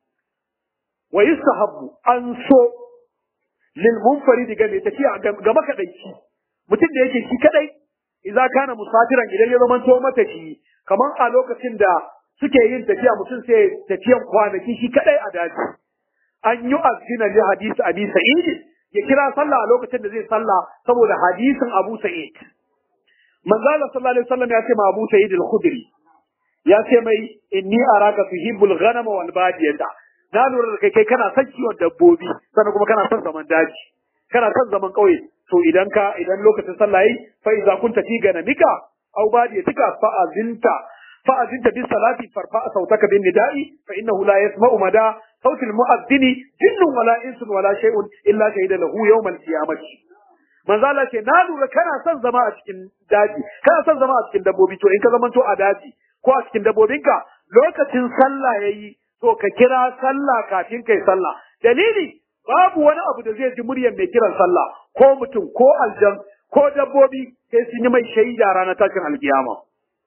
wa yustahabbu an so lil munfarid ga mai tafiya ga makadaici mutum da yake shi kadai idza kana musafiran idan ya zama to mata shi kamar a lokacin da suke yin tafiya mutum sai tafiyan kwanaki shi kadai a daji an yi azina li hadisi abi sa'id ya kira sallah a lokacin da zai sallah saboda hadisin abu sa'id manzo Allah sallallahu alaihi wasallam ya ce ma abu sa'id al-khudri ya ce mai inni araka tuhibbul ghanama wal badiyata na lura da kai kai kana son kiwon dabbobi sannan kuma kana son zaman daji kana son zaman ƙauye to idan ka idan lokacin sallah yi fa iza kunta fi ganamika aw badiyatika fa azinta fa azinta bis salati farfa sautaka bin nida'i fa innahu la yasma'u mada sautil mu'adhdhini jinnun wala insun wala shay'un illa shahida lahu yawm al-qiyamati manzo Allah ce na lura kana son zama a cikin daji kana son zama a cikin dabbobi to in ka zamanto a daji ko a cikin dabbobinka lokacin sallah yayi to ka kira sallah kafin kai sallah dalili babu wani abu da zai ji muryar mai kiran sallah ko mutum ko aljan ko dabbobi sai sun yi mai shaida ranar tashin alkiyama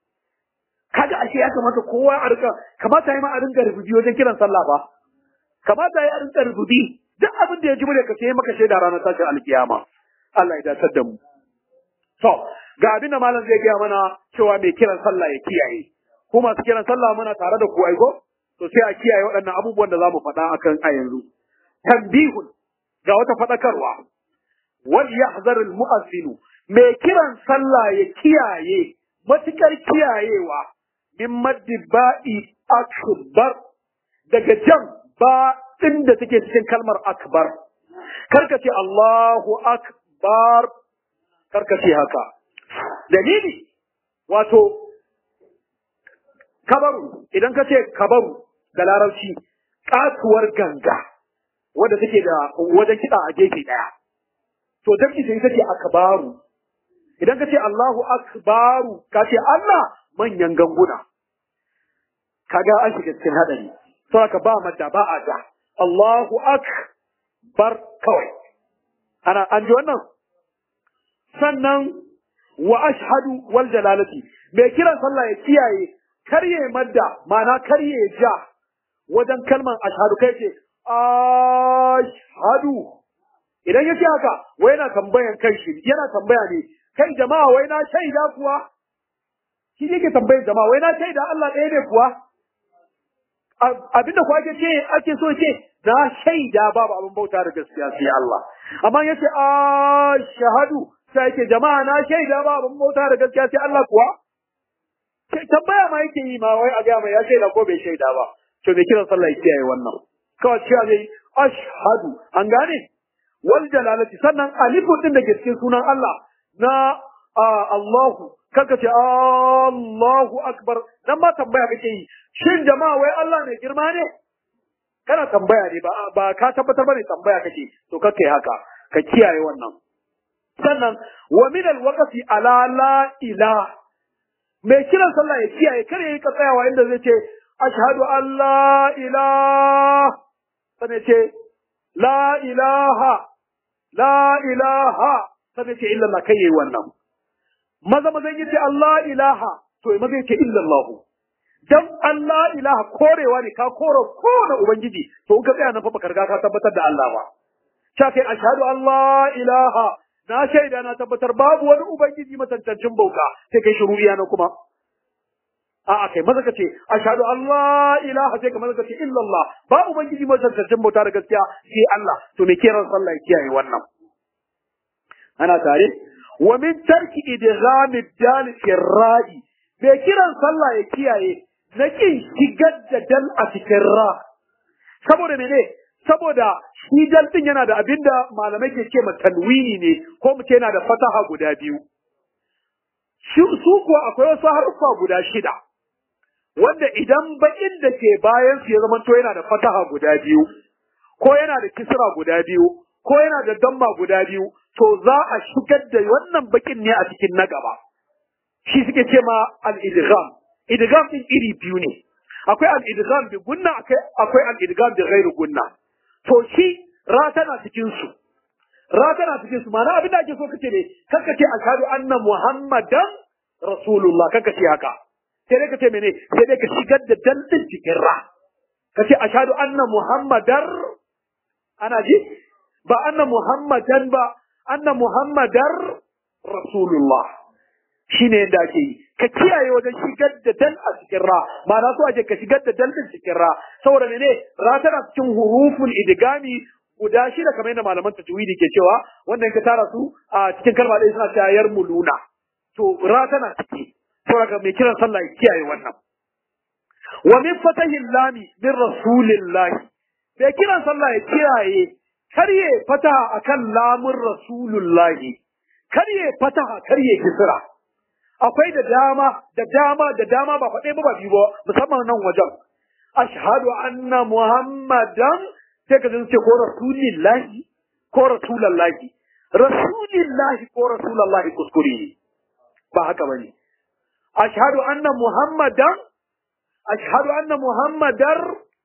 kaga ashe ya kamata kowa a rika kamata yi ma a rinka rububi wajen kiran sallah ba kamata yi a rinka rububi duk abin da ya ji muryar ka sai maka shaida ranar tashin alkiyama Allah ya dace da mu to ga abin da malam zai gaya mana cewa mai kiran sallah ya kiyaye ko masu kiran sallah muna tare da ku aiko to sai a kiyaye waɗannan abubuwan da za mu faɗa akan a yanzu. Tambihun ga wata faɗakarwa, wal yahzar al mu'azzinu mai kiran sallah ya kiyaye matukar kiyayewa min maddi ba'i akbar daga jan ba ɗin da take cikin kalmar akbar. Karka ce Allahu akbar karka ce haka. Dalili wato kabaru idan ka ce kabaru da larabci katuwar ganga wadda take da wajen kiɗa a gefe ɗaya. To dab'i sai ita ce akbaru. Idan ka ce Allahu akbaru ka ce Allah manyan ganguna. Kaga an shiga cikin haɗari. Sau ka ba madda ba a da. Allahu akbar kawai. Ana an ji wannan? Sannan wa ashhadu wal jalalati. Mai kiran sallah ya kiyaye karye madda ma'ana karye ja wajen kalman ashhadu kai ce ashhadu idan ya ce haka wai yana tambayan kai shi yana tambaya ne kai jama'a wai na shaida kuwa shi yake tambayar jama'a wai na shaida Allah ɗaya ne kuwa abinda kuwa ake ce ake so ce na shaida babu abin bauta da gaskiya sai Allah amma yace a shahadu sai yake jama'a na shaida babu abin bauta da gaskiya sai Allah kuwa tambaya ma yake yi ma wai a ga mai ya shaida ko bai shaida ba to me kiran sallah yake yi wannan kawai cewa zai ashhadu an gane wal jalalati sannan alifu din da ke cikin sunan Allah na Allahu kaka ce Allahu akbar dan ba tambaya kake yi shin jama'a wai Allah ne girma ne kana tambaya ne ba ba ka tabbatar bane tambaya kake to kake haka ka kiyaye wannan sannan wa min alwaqti ala la ilaha mai kiran sallah ya kiyaye kare yayi ka tsayawa inda zai ce ashhadu an la ilaha sai ce la ilaha la ilaha sai ce illa Allah kai yayi wannan maza maza yace Allah ilaha to maza yace illa Allah dan Allah ilaha korewa ne ka koro kowane ubangiji to in ka tsaya nan fa baka riga ka tabbatar da Allah ba sha kai ashhadu Allah ilaha na shaida na tabbatar babu wani ubangiji matantancin bauta sai kai shiru iya na kuma a'a kai maza ka ce ashhadu Allah ilaha sai ka maza ka ce illa Allah ba ubangiji matantancin bauta da gaskiya sai Allah to me kiran sallah ya kiyaye wannan ana tare wa min tarki idghami dal fi ra'i me kiran sallah ya kiyaye na kin shigar da dal a cikin ra saboda mene saboda shi dal din yana da abinda malamai ke ce tanwini ne ko mu ce yana da fataha guda biyu shi su kuwa akwai wasu haruffa guda shida wanda idan bakin da ke bayan su ya zama to yana da fataha guda biyu ko yana da kisra guda biyu ko yana da damma guda biyu to za a shigar da wannan bakin ne a cikin na gaba shi suke ce ma al-idgham idgham din iri biyu ne akwai al-idgham bi gunna akwai al-idgham bi ghairi gunna to shi ra tana cikin su ra tana cikin su ma'ana abin da ake so kace ne kanka ce ashhadu anna muhammadan rasulullah kanka ce haka sai dai kace mene sai dai ka shigar da dal din cikin ra kace ashhadu anna muhammadar ana ji ba anna muhammadan ba anna muhammadar rasulullah shine yadda ake yi ka kiyaye wajen shigar da dal a cikin ra ma'ana so ake ka shigar da dal din cikin ra saboda mene ra tana cikin huruful idgami guda shida kamar yadda malaman tajwidi ke cewa wannan ka tara su a cikin kalma ɗaya suna cewa yar muluna to ra tana ciki saboda mai kiran sallah ya kiyaye wannan wa min fatahin lami min rasulillahi mai kiran sallah ya kiyaye karye fataha akan lamun rasulullahi karye fataha karye kisra akwai da dama da dama da dama ba faɗe ba ba biyu ba musamman nan wajen ashhadu anna muhammadan sai ka ce ko rasulillahi ko rasulallahi rasulillahi ko rasulallahi kuskure ne ba haka bane ashhadu anna muhammadan ashhadu anna muhammadar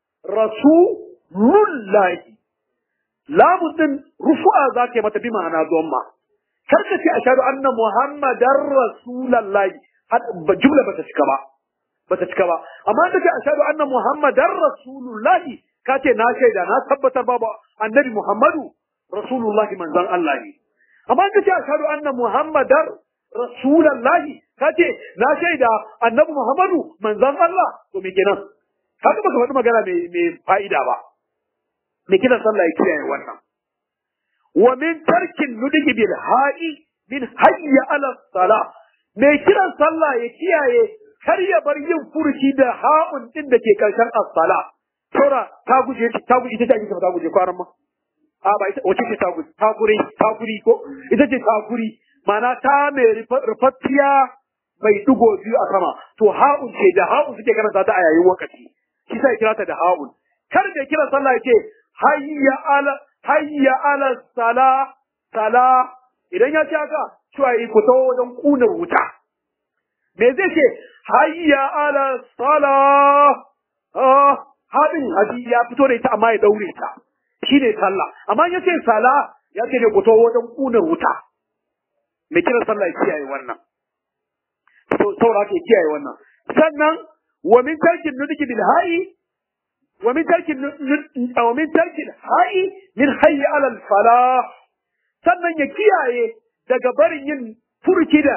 rasulullahi lamu din rufu'a zaka mata bi ma'ana ma. kar ka ce ashhadu anna muhammadar rasulallahi jumla bata cika ba bata cika ba amma da ce ashhadu anna muhammadar rasulullahi ka ce na shaida na tabbatar babu annabi muhammadu rasulullahi manzon Allah ne amma ka ce ashhadu anna muhammadar rasulullahi ka ce na shaida annabi muhammadu manzon Allah to me kenan haka baka faɗi magana mai fa'ida ba me kiran sallah ya kiyaye wannan wa min tarkin nudigi bil ha'i min hayya ala sala me kiran sallah ya kiyaye kar ya bar yin furuci da ha'un din da ke karshen as-sala saura ta guje ta guje ita ce ta guje kwaran ma a ba ita wace ce ta guje ta gure ta guri ko ita ce ta guri mana ta mai rufaffiya mai dugo biyu a sama to ha'un ce da ha'un suke karanta ta a yayin wakati shi sai kira ta da ha'un kar da kiran sallah yace hayya ala hayya ala sala sala idan ya ce haka cewa yi ku tawo wajen kunar wuta me zai ce hayya ala sala ah hadin hadi ya fito da ita amma ya daure ta shine sallah amma ya ce sala ya ce ne ku tawo wajen kunar wuta me kiran sallah ya kiyaye wannan saura ke kiyaye wannan sannan wa min tarkin nudiki bil hayi wa min tarkin wa min tarkin hayi min hayy ala al falah sannan ya kiyaye daga barin yin furki da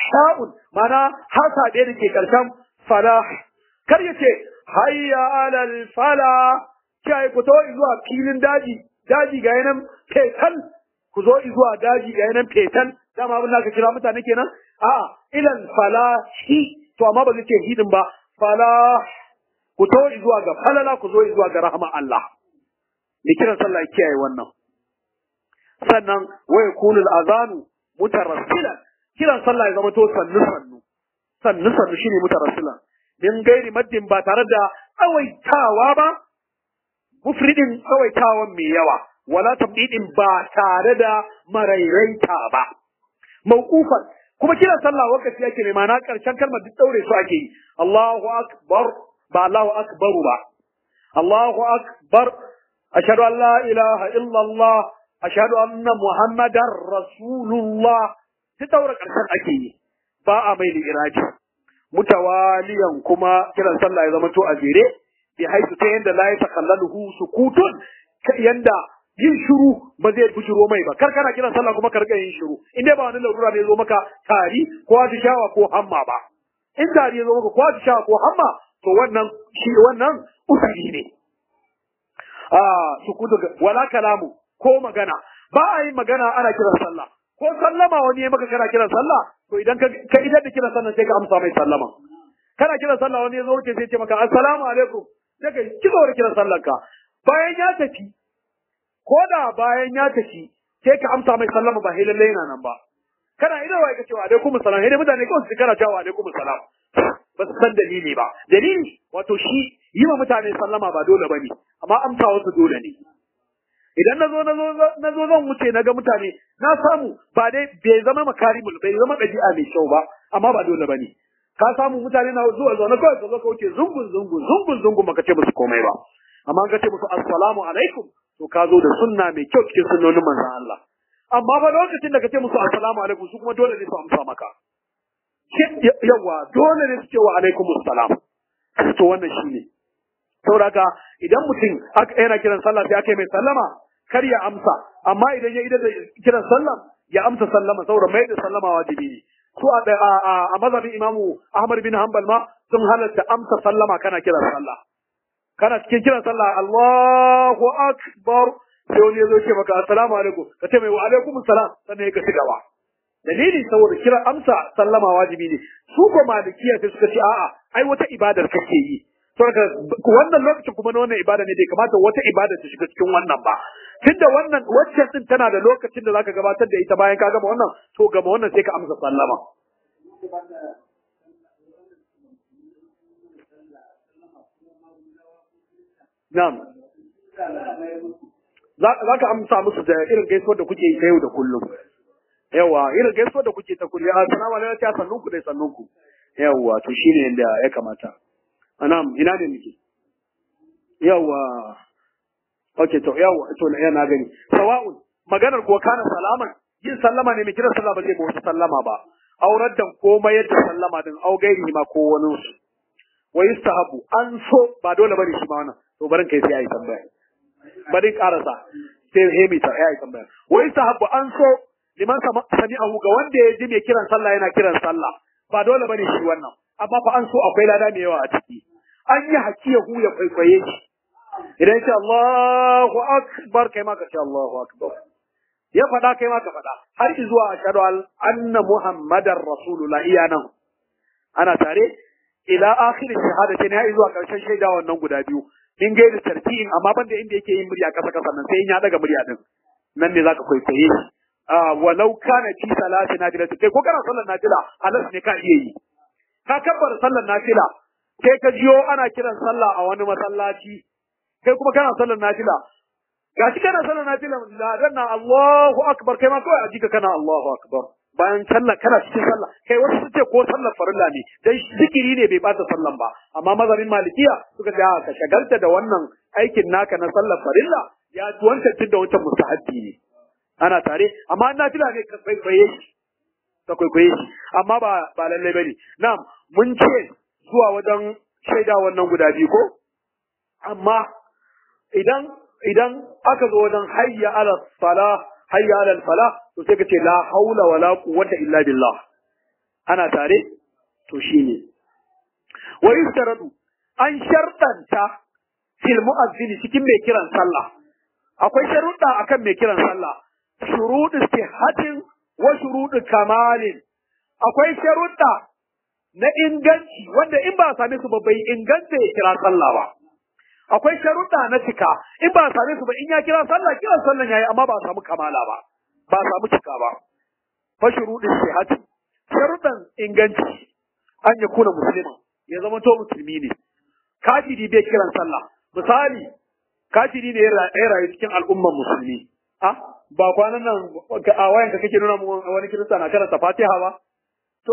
sha'un mana hasa ɗaya da ke ƙarshen falah kar ya ce hayya alal fala kai ku to zuwa filin daji daji ga yanan fetal ku zo zuwa daji ga yanan fetal dama abin da ka kira mutane kenan a'a ilal falahi to amma ba zai ce hidin ba falah ku to zuwa ga falala ku zo zuwa ga rahama Allah ne kiran sallah kiyaye wannan sannan wa yakunu al-azanu mutarassilan kiran sallah ya zama to sannu sannu sannu sannu shine mutarassilan min gairi maddin ba tare da tsawaitawa ba mufridin tsawaitawan mai yawa wala tabdidin ba tare da marairaita ba mauqufan kuma kiran sallah wakati yake mai ma'ana karshen kalmar duk daure su ake yi Allahu akbar ba Allahu akbaru ba Allahu akbar ashhadu an la ilaha illa Allah ashhadu anna muhammadar rasulullah duk daure karshen ake yi ba a mai da iraji mutawaliyan kuma kiran sallah ya zama to a jere bi haisu ta yanda la yatakallaluhu sukutun yanda yin shiru ba zai bujiro mai ba kar kana kiran sallah kuma ka riga yin shiru in dai ba wani larura ne zo maka tari ko atishawa ko hamma ba in tari ya zo maka ko atishawa ko hamma to wannan shi wannan usuli ne ah sukutu wala kalamu ko magana ba a yin magana ana kiran sallah ko sallama wani ya maka kana kiran sallah to idan ka ka idan da kiran sallah sai ka amsa mai sallama kana kiran sallah wani ya zo wuce sai ya ce maka assalamu alaikum sai ka ki da kiran sallar ka bayan ya tafi ko da bayan ya tafi sai ka amsa mai sallama ba lalle yana nan ba kana idan wai ka ce wa alaikum salam sai mutane kawai su kana cewa wa alaikum salam ba su san dalili ba dalili wato shi yi wa mutane sallama ba dole bane amma amsa wasu dole ne idan na zo na zo zan wuce na ga mutane na samu ba dai bai zama makarimul bai zama ɗabi'a mai kyau ba amma ba dole bane ka samu mutane na zuwa zuwa na kawai ka zo ka wuce zungun zungun zungun zungun baka ce musu komai ba amma ka ce musu assalamu alaikum to ka zo da sunna mai kyau cikin sunnonin manzon Allah amma fa lokacin da ka ce musu assalamu alaikum su kuma dole ne su amsa maka yawa dole ne su ce wa alaikum assalam to wannan shine saboda idan mutum yana kiran sallah sai aka yi mai sallama kar ya amsa amma idan ya idan da kiran sallah ya amsa sallama saboda mai da sallama wajibi ne su a mazhabin imamu ahmad bin hanbal ma sun halatta amsa sallama kana kiran sallah kana cikin kiran sallah Allahu akbar sai wani ya zo ce maka assalamu alaikum ka ce mai wa alaikum assalam sannan ya ka ci gaba dalili saboda kira amsa sallama wajibi ne su ko malikiya sai suka ce a'a ai wata ibadar kake yi saboda wannan lokacin kuma na wannan ibada ne bai kamata wata ibada ta shiga cikin wannan ba tunda wannan wacce din tana da lokacin da zaka gabatar da ita bayan ka gama wannan to gama wannan sai ka amsa sallama Na'am. Za ka amsa musu da irin gaisuwar da kuke yi ta yau da kullum. Yawa, irin gaisuwar da kuke ta kullum. Assalamu alaikum ya sannun ku dai sannun ku. Yawa, to shine yadda ya kamata. Anam, ina ne muke? Yawa. Okay, to yawa, to na na gani. Sawa'un, maganar kuwa kana salaman, yin sallama ne mai kiran sallah ba zai ba wasu sallama ba. Aurar da komai yadda sallama din au gairi ma ko wani su. Wa yustahabu an so ba dole bane shi ma wannan. To barin kai sai ayi tambaya. Bari karasa. Sai hemi ta ayi tambaya. Wa yustahabu an so liman sami'ahu ga wanda ya ji mai kiran sallah yana kiran sallah. Ba dole bane shi wannan. Amma fa an so akwai lada mai yawa a ciki. An yi hakiyahu ya kwaikwaye shi. idan ya ce Allahu akbar kai ma ka ce Allahu akbar ya faɗa kai ma ka faɗa har zuwa ashhadu anna muhammadar rasulullah iya nan ana tare ila akhir shahadatin ya zuwa karshen shaida wannan guda biyu in ga da tartiyin amma banda inda yake yin murya kasa kasa nan sai in ya daga murya din nan ne zaka kwaikwaye shi walau kana fi salati nafila kai ko kana sallar nafila halas ne ka iya yi ka kabbar sallar nafila sai ka jiyo ana kiran sallah a wani masallaci kai kuma kana sallar nafila gashi kana sallar nafila ladan na Allahu akbar kai ma kawai a jika kana Allahu akbar bayan sallah kana cikin sallah kai wasu su ce ko sallar farilla ne dan zikiri ne bai bata sallan ba amma mazhabin malikiya suka ce ka shagalta da wannan aikin naka na sallar farilla ya ci wancan tun da wancan mustahabbi ne ana tare amma nafila ne ka kwaikwaye shi ka kwaikwaye shi amma ba ba lallai bane na'am mun ce zuwa wajen shaida wannan guda biyu ko amma idan idan aka zo wajen hayya ala sala hayya ala fala to sai ka ce la haula wala quwwata illa billah ana tare to shine wa yustaradu an shartanta fil mu'azzini cikin mai kiran sallah akwai sharuɗa akan mai kiran sallah shuruɗu sihhatin wa shuruɗu kamalin akwai sharuɗa na inganci wanda in ba a same su ba bai inganta ya kira sallah ba akwai sharuɗa na cika in ba a same su ba in ya kira sallah kiran sallah yayi amma ba a samu kamala ba ba a samu cika ba fa shuruɗin sihhati sharuɗan inganci an ya kuna musulman ya zama to musulmi ne kafiri bai kiran sallah misali kafiri ne ya rayu cikin al'umman musulmi ah ba kwanan nan a wayanka kake nuna mu wani kirista na karanta fatiha ba to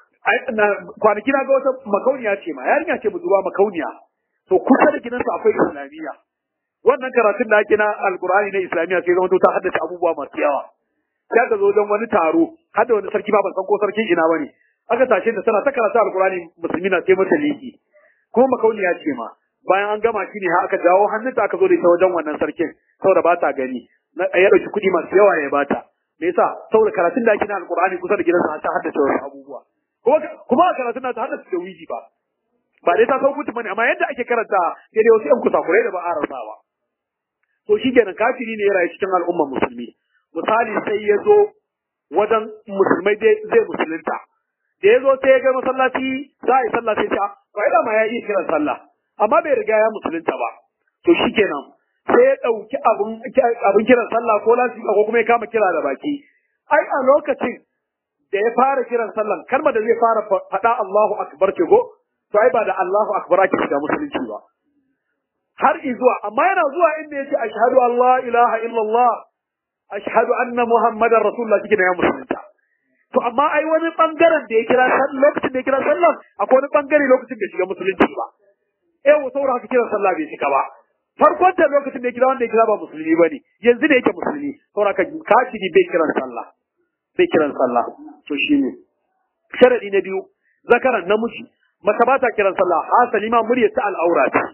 kwanaki na ga wata makauniya ce ma yarinya ce budurwa makauniya to kusa da gidansa akwai islamiyya wannan karatun da ake na alkur'ani na islamiyya sai zama to ta haddace abubuwa masu yawa sai ka zo don wani taro har da wani sarki ba ban san ko sarkin ina bane aka tashe da tana ta karatu alkur'ani musulmi na sai mata liki kuma makauniya ce ma bayan an gama shi ne har aka jawo hannunta aka zo da ita wajen wannan sarkin saboda ba ta gani ya ɗauki kuɗi masu yawa ya bata me yasa saboda karatun da ake na alkur'ani kusa da gidansa ta haddace wasu abubuwa kuma a karatun na ta haddace da wiji ba ba dai ta sau mutum bane amma yadda ake karanta sai dai wasu yan kusakurai da ba a rasawa to shi kenan kafiri ne ya rayu cikin al'ummar musulmi misali sai ya zo wajen musulmai dai zai musulunta da ya zo sai ya ga masallaci za a yi sallah sai ta ba ina ma ya iya kiran sallah amma bai riga ya musulunta ba to shi kenan sai ya ɗauki abin kiran sallah ko lasika ko kuma ya kama kira da baki ai a lokacin da ya fara kiran sallan kalmar da zai fara faɗa Allahu akbar ce go to ai ba da Allahu akbar ake shiga musulunci ba har izuwa amma yana zuwa inda yace ashhadu an la ilaha illallah ashhadu anna muhammadar rasulullah kike ya musulunta to amma ai wani bangaren da ya kira sallah lokacin da ya kira sallah akwai wani bangare lokacin da shiga musulunci ba eh saboda haka kiran sallah bai shiga ba farkon da lokacin da ya kira wanda ya kira ba musulmi bane yanzu ne yake musulmi saboda haka kafiri bai kiran sallah bai kiran sallah to shine sharadi na biyu zakaran namiji mace ba ta kiran sallah hasali ma murya ta al'aura ce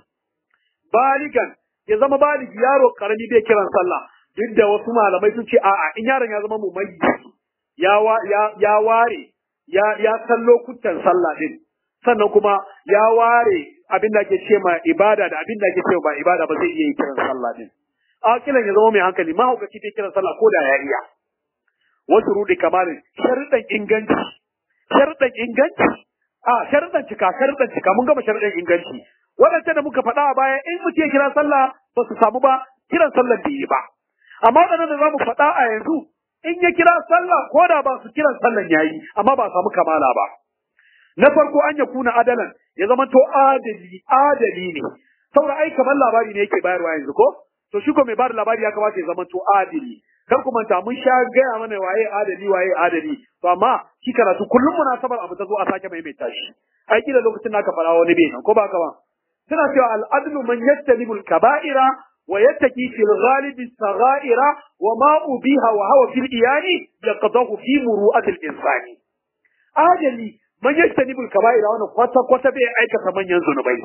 baligan ya zama baligi yaro karami bai kiran sallah duk da wasu malamai sun ce a'a in yaron ya zama mumayyi ya ya ya ware ya ya san lokutan sallah din sannan kuma ya ware abin da ake ce ma ibada da abin da ake ce ba ibada ba zai iya yi kiran sallah din akilan ya zama mai hankali mahaukaci bai kiran sallah ko da ya iya wasu rudi kamalin sharuɗan inganci sharuɗan inganci a sharuɗan cika sharuɗan cika mun gama sharuɗan inganci waɗancan da muka faɗa a baya in mutum ya kira sallah ba su samu ba kiran sallah bai yi ba amma waɗannan da za mu faɗa a yanzu in ya kira sallah ko da ba su kiran sallan yayi amma ba samu kamala ba na farko an ya kuna adalan ya zama to adali adali ne saboda ai kamar labari ne yake bayarwa yanzu ko to shi ko mai bada labari ya kamata ya zama to adali kar ku manta mun sha gaya mana waye adali waye adali to amma shi karatu kullum munasabar abu ta zo a sake maimaita shi ai kila lokacin da aka fara wani bai ko ba ka ba suna cewa al-adlu man yattalibu al-kaba'ira wa yattaki fil ghalibi saghaira wa ma ubiha wa hawa fil iyani yaqdahu fi muru'atil insani adali man yattalibu al-kaba'ira wannan kwata kwata bai aikata manyan zunubai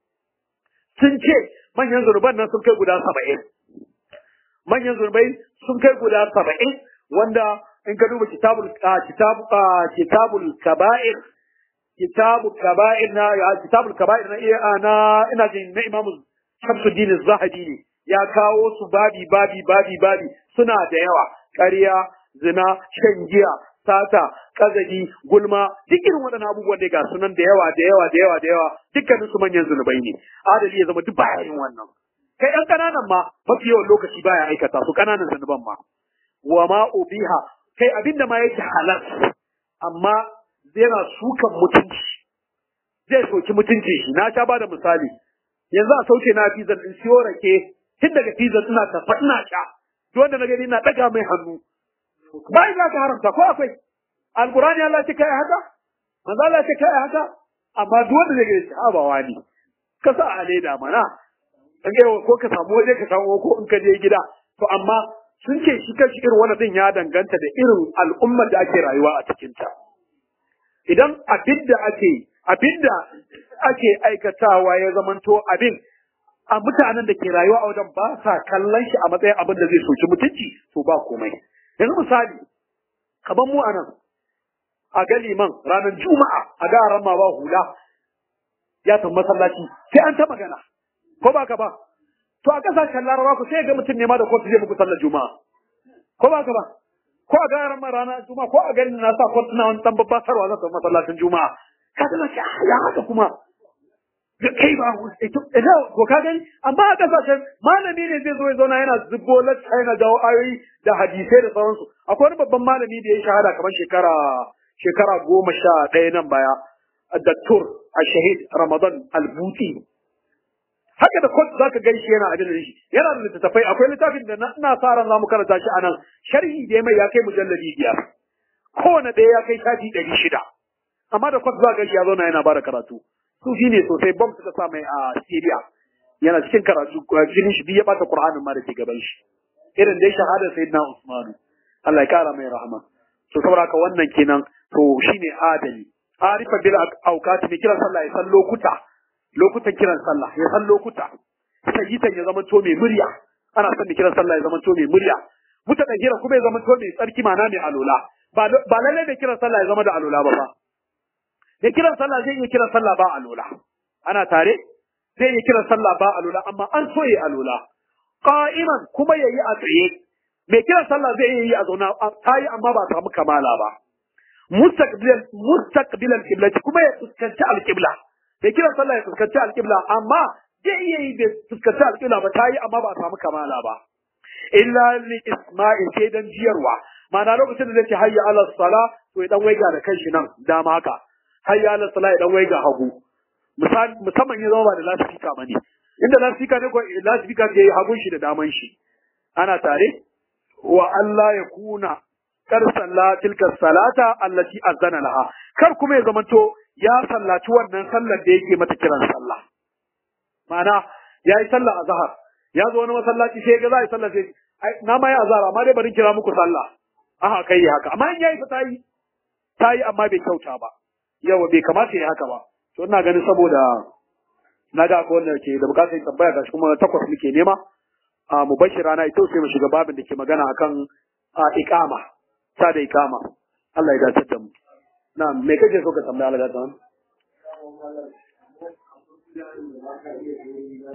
sun ce manyan zunuban nan sun kai guda saba'in manyan zunubai sun kai guda saba'in wanda in ka duba kitabul kitabu kitabul kaba'ir kitabu kaba'ir na ya kitabul kaba'ir na na ina jin na imamu Shamsuddin Zahabi ne ya kawo su babi babi babi babi suna da yawa ƙarya zina shan giya sata kazaji gulma duk irin waɗannan abubuwan da ga sunan da yawa da yawa da yawa da yawa dukkanin su manyan zunubai ne adali ya zama duk baya yin wannan kai ɗan ƙananan ma mafi yawan lokaci baya aikata su ƙananan zunuban ma wa ma ubiha kai abinda ma yake halal amma yana sukan mutunci zai soki mutunci shi na sha bada misali yanzu a sauke na fizan in siyo rake tun daga fizan ina tafa ina sha duk wanda na gani ina ɗaga mai hannu bai za ka haramta ko akwai alqur'ani Allah ce kai haka manzo Allah ce kai haka amma duk wanda zai gani ha ba wani ka sa a leda mana kage ko ka samu waje ka samu ko in ka je gida to amma sun ce shi kashi irin wannan din ya danganta da irin al'ummar da ake rayuwa a cikin ta idan abin da ake abin da ake aikatawa ya zamanto abin a mutanen da ke rayuwa a wajen ba sa kallon shi a matsayin abin da zai soki mutunci to ba komai yanzu misali kaban mu anan a ga liman ranar juma'a a ga ran ma ba hula ya san masallaci sai an ta magana ko ba ka ba to a kasashen larabawa ku sai ga mutum ne ma da kotu zai muku sallar juma'a ko ba ka ba ko a ga ran ma rana juma'a ko a ga na sa kotu na wani dan babba sarwa zan masallacin juma'a ka ga ya haka kuma da kai ba ito ko ka gani amma a kasashen malami ne zai zo ya zauna yana zubo lacca yana jawo ayoyi da hadisai da sauransu akwai wani babban malami da ya shahada kamar shekara shekara goma sha ɗaya nan baya Dattur a shahid Ramadan Albuti haka da kot zaka gani shi yana abin da shi yana da littattafai akwai littafin da na ina sa ran zamu karanta shi anan sharhi da mai ya kai mujalladi biyar kowane ɗaya ya kai shafi ɗari shida amma da kot zaka ga shi ya zauna yana bada karatu sufi ne sosai bom suka sa mai a Syria yana cikin karatu jinin shi biyu ya bata Qur'anin ma da ke gaban shi irin dai shahadar sayyidina Usman Allah ya kara mai rahama to saboda haka wannan kenan to shine adali arifa bil awqat ne kiran sallah ya san lokuta lokutan kiran sallah ya san lokuta sayyitan ya zama to mai murya ana son kiran sallah ya zama to mai murya mutaka kira kuma ya zama to mai tsarki mana mai alola ba ba lalle da kiran sallah ya zama da alola ba fa da kiran sallah zai iya kiran sallah ba alola ana tare zai iya kiran sallah ba alola amma an so yi alola qa'iman kuma yayi a tsaye mai kiran sallah zai iya yi a zauna tayi amma ba samu kamala ba mustaqbilan mustaqbilan qiblati kuma ya fuskanci alqibla mai kiran sallah ya fuskanci alqibla amma zai iya yi bai fuskanci alqibla ba tayi amma ba samu kamala ba illa li isma'i sai dan jiyarwa ma'ana lokacin da zai ce hayya ala sala to ya dan waiga da kanshi nan dama haka hayya ala sala ya dan waiga hagu musamman ya zama ba da lasifika ba ne inda lasifika ne ko lasifika ke yi hagun shi da daman shi ana tare wa Allah ya kuna kar salla tilka salata allati azana laha kar kuma ya zamanto ya sallaci wannan sallar da yake mata kiran sallah ma'ana ya yi sallah azhar ya zo wani masallaci sai ga za a yi sallah sai na ma yi azhar amma dai bari kira muku sallah aha kai haka amma in yayi fa tayi tayi amma bai kyauta ba yawa bai kamata ya haka ba to ina ganin saboda na ga akwai wanda ke da bukatar tambaya gashi kuma takwas muke nema a mu bashi rana ita sai mu shiga babin da ke magana akan iqama ta da iqama Allah ya dace da mu na me kake so ka tambaya Allah ya dace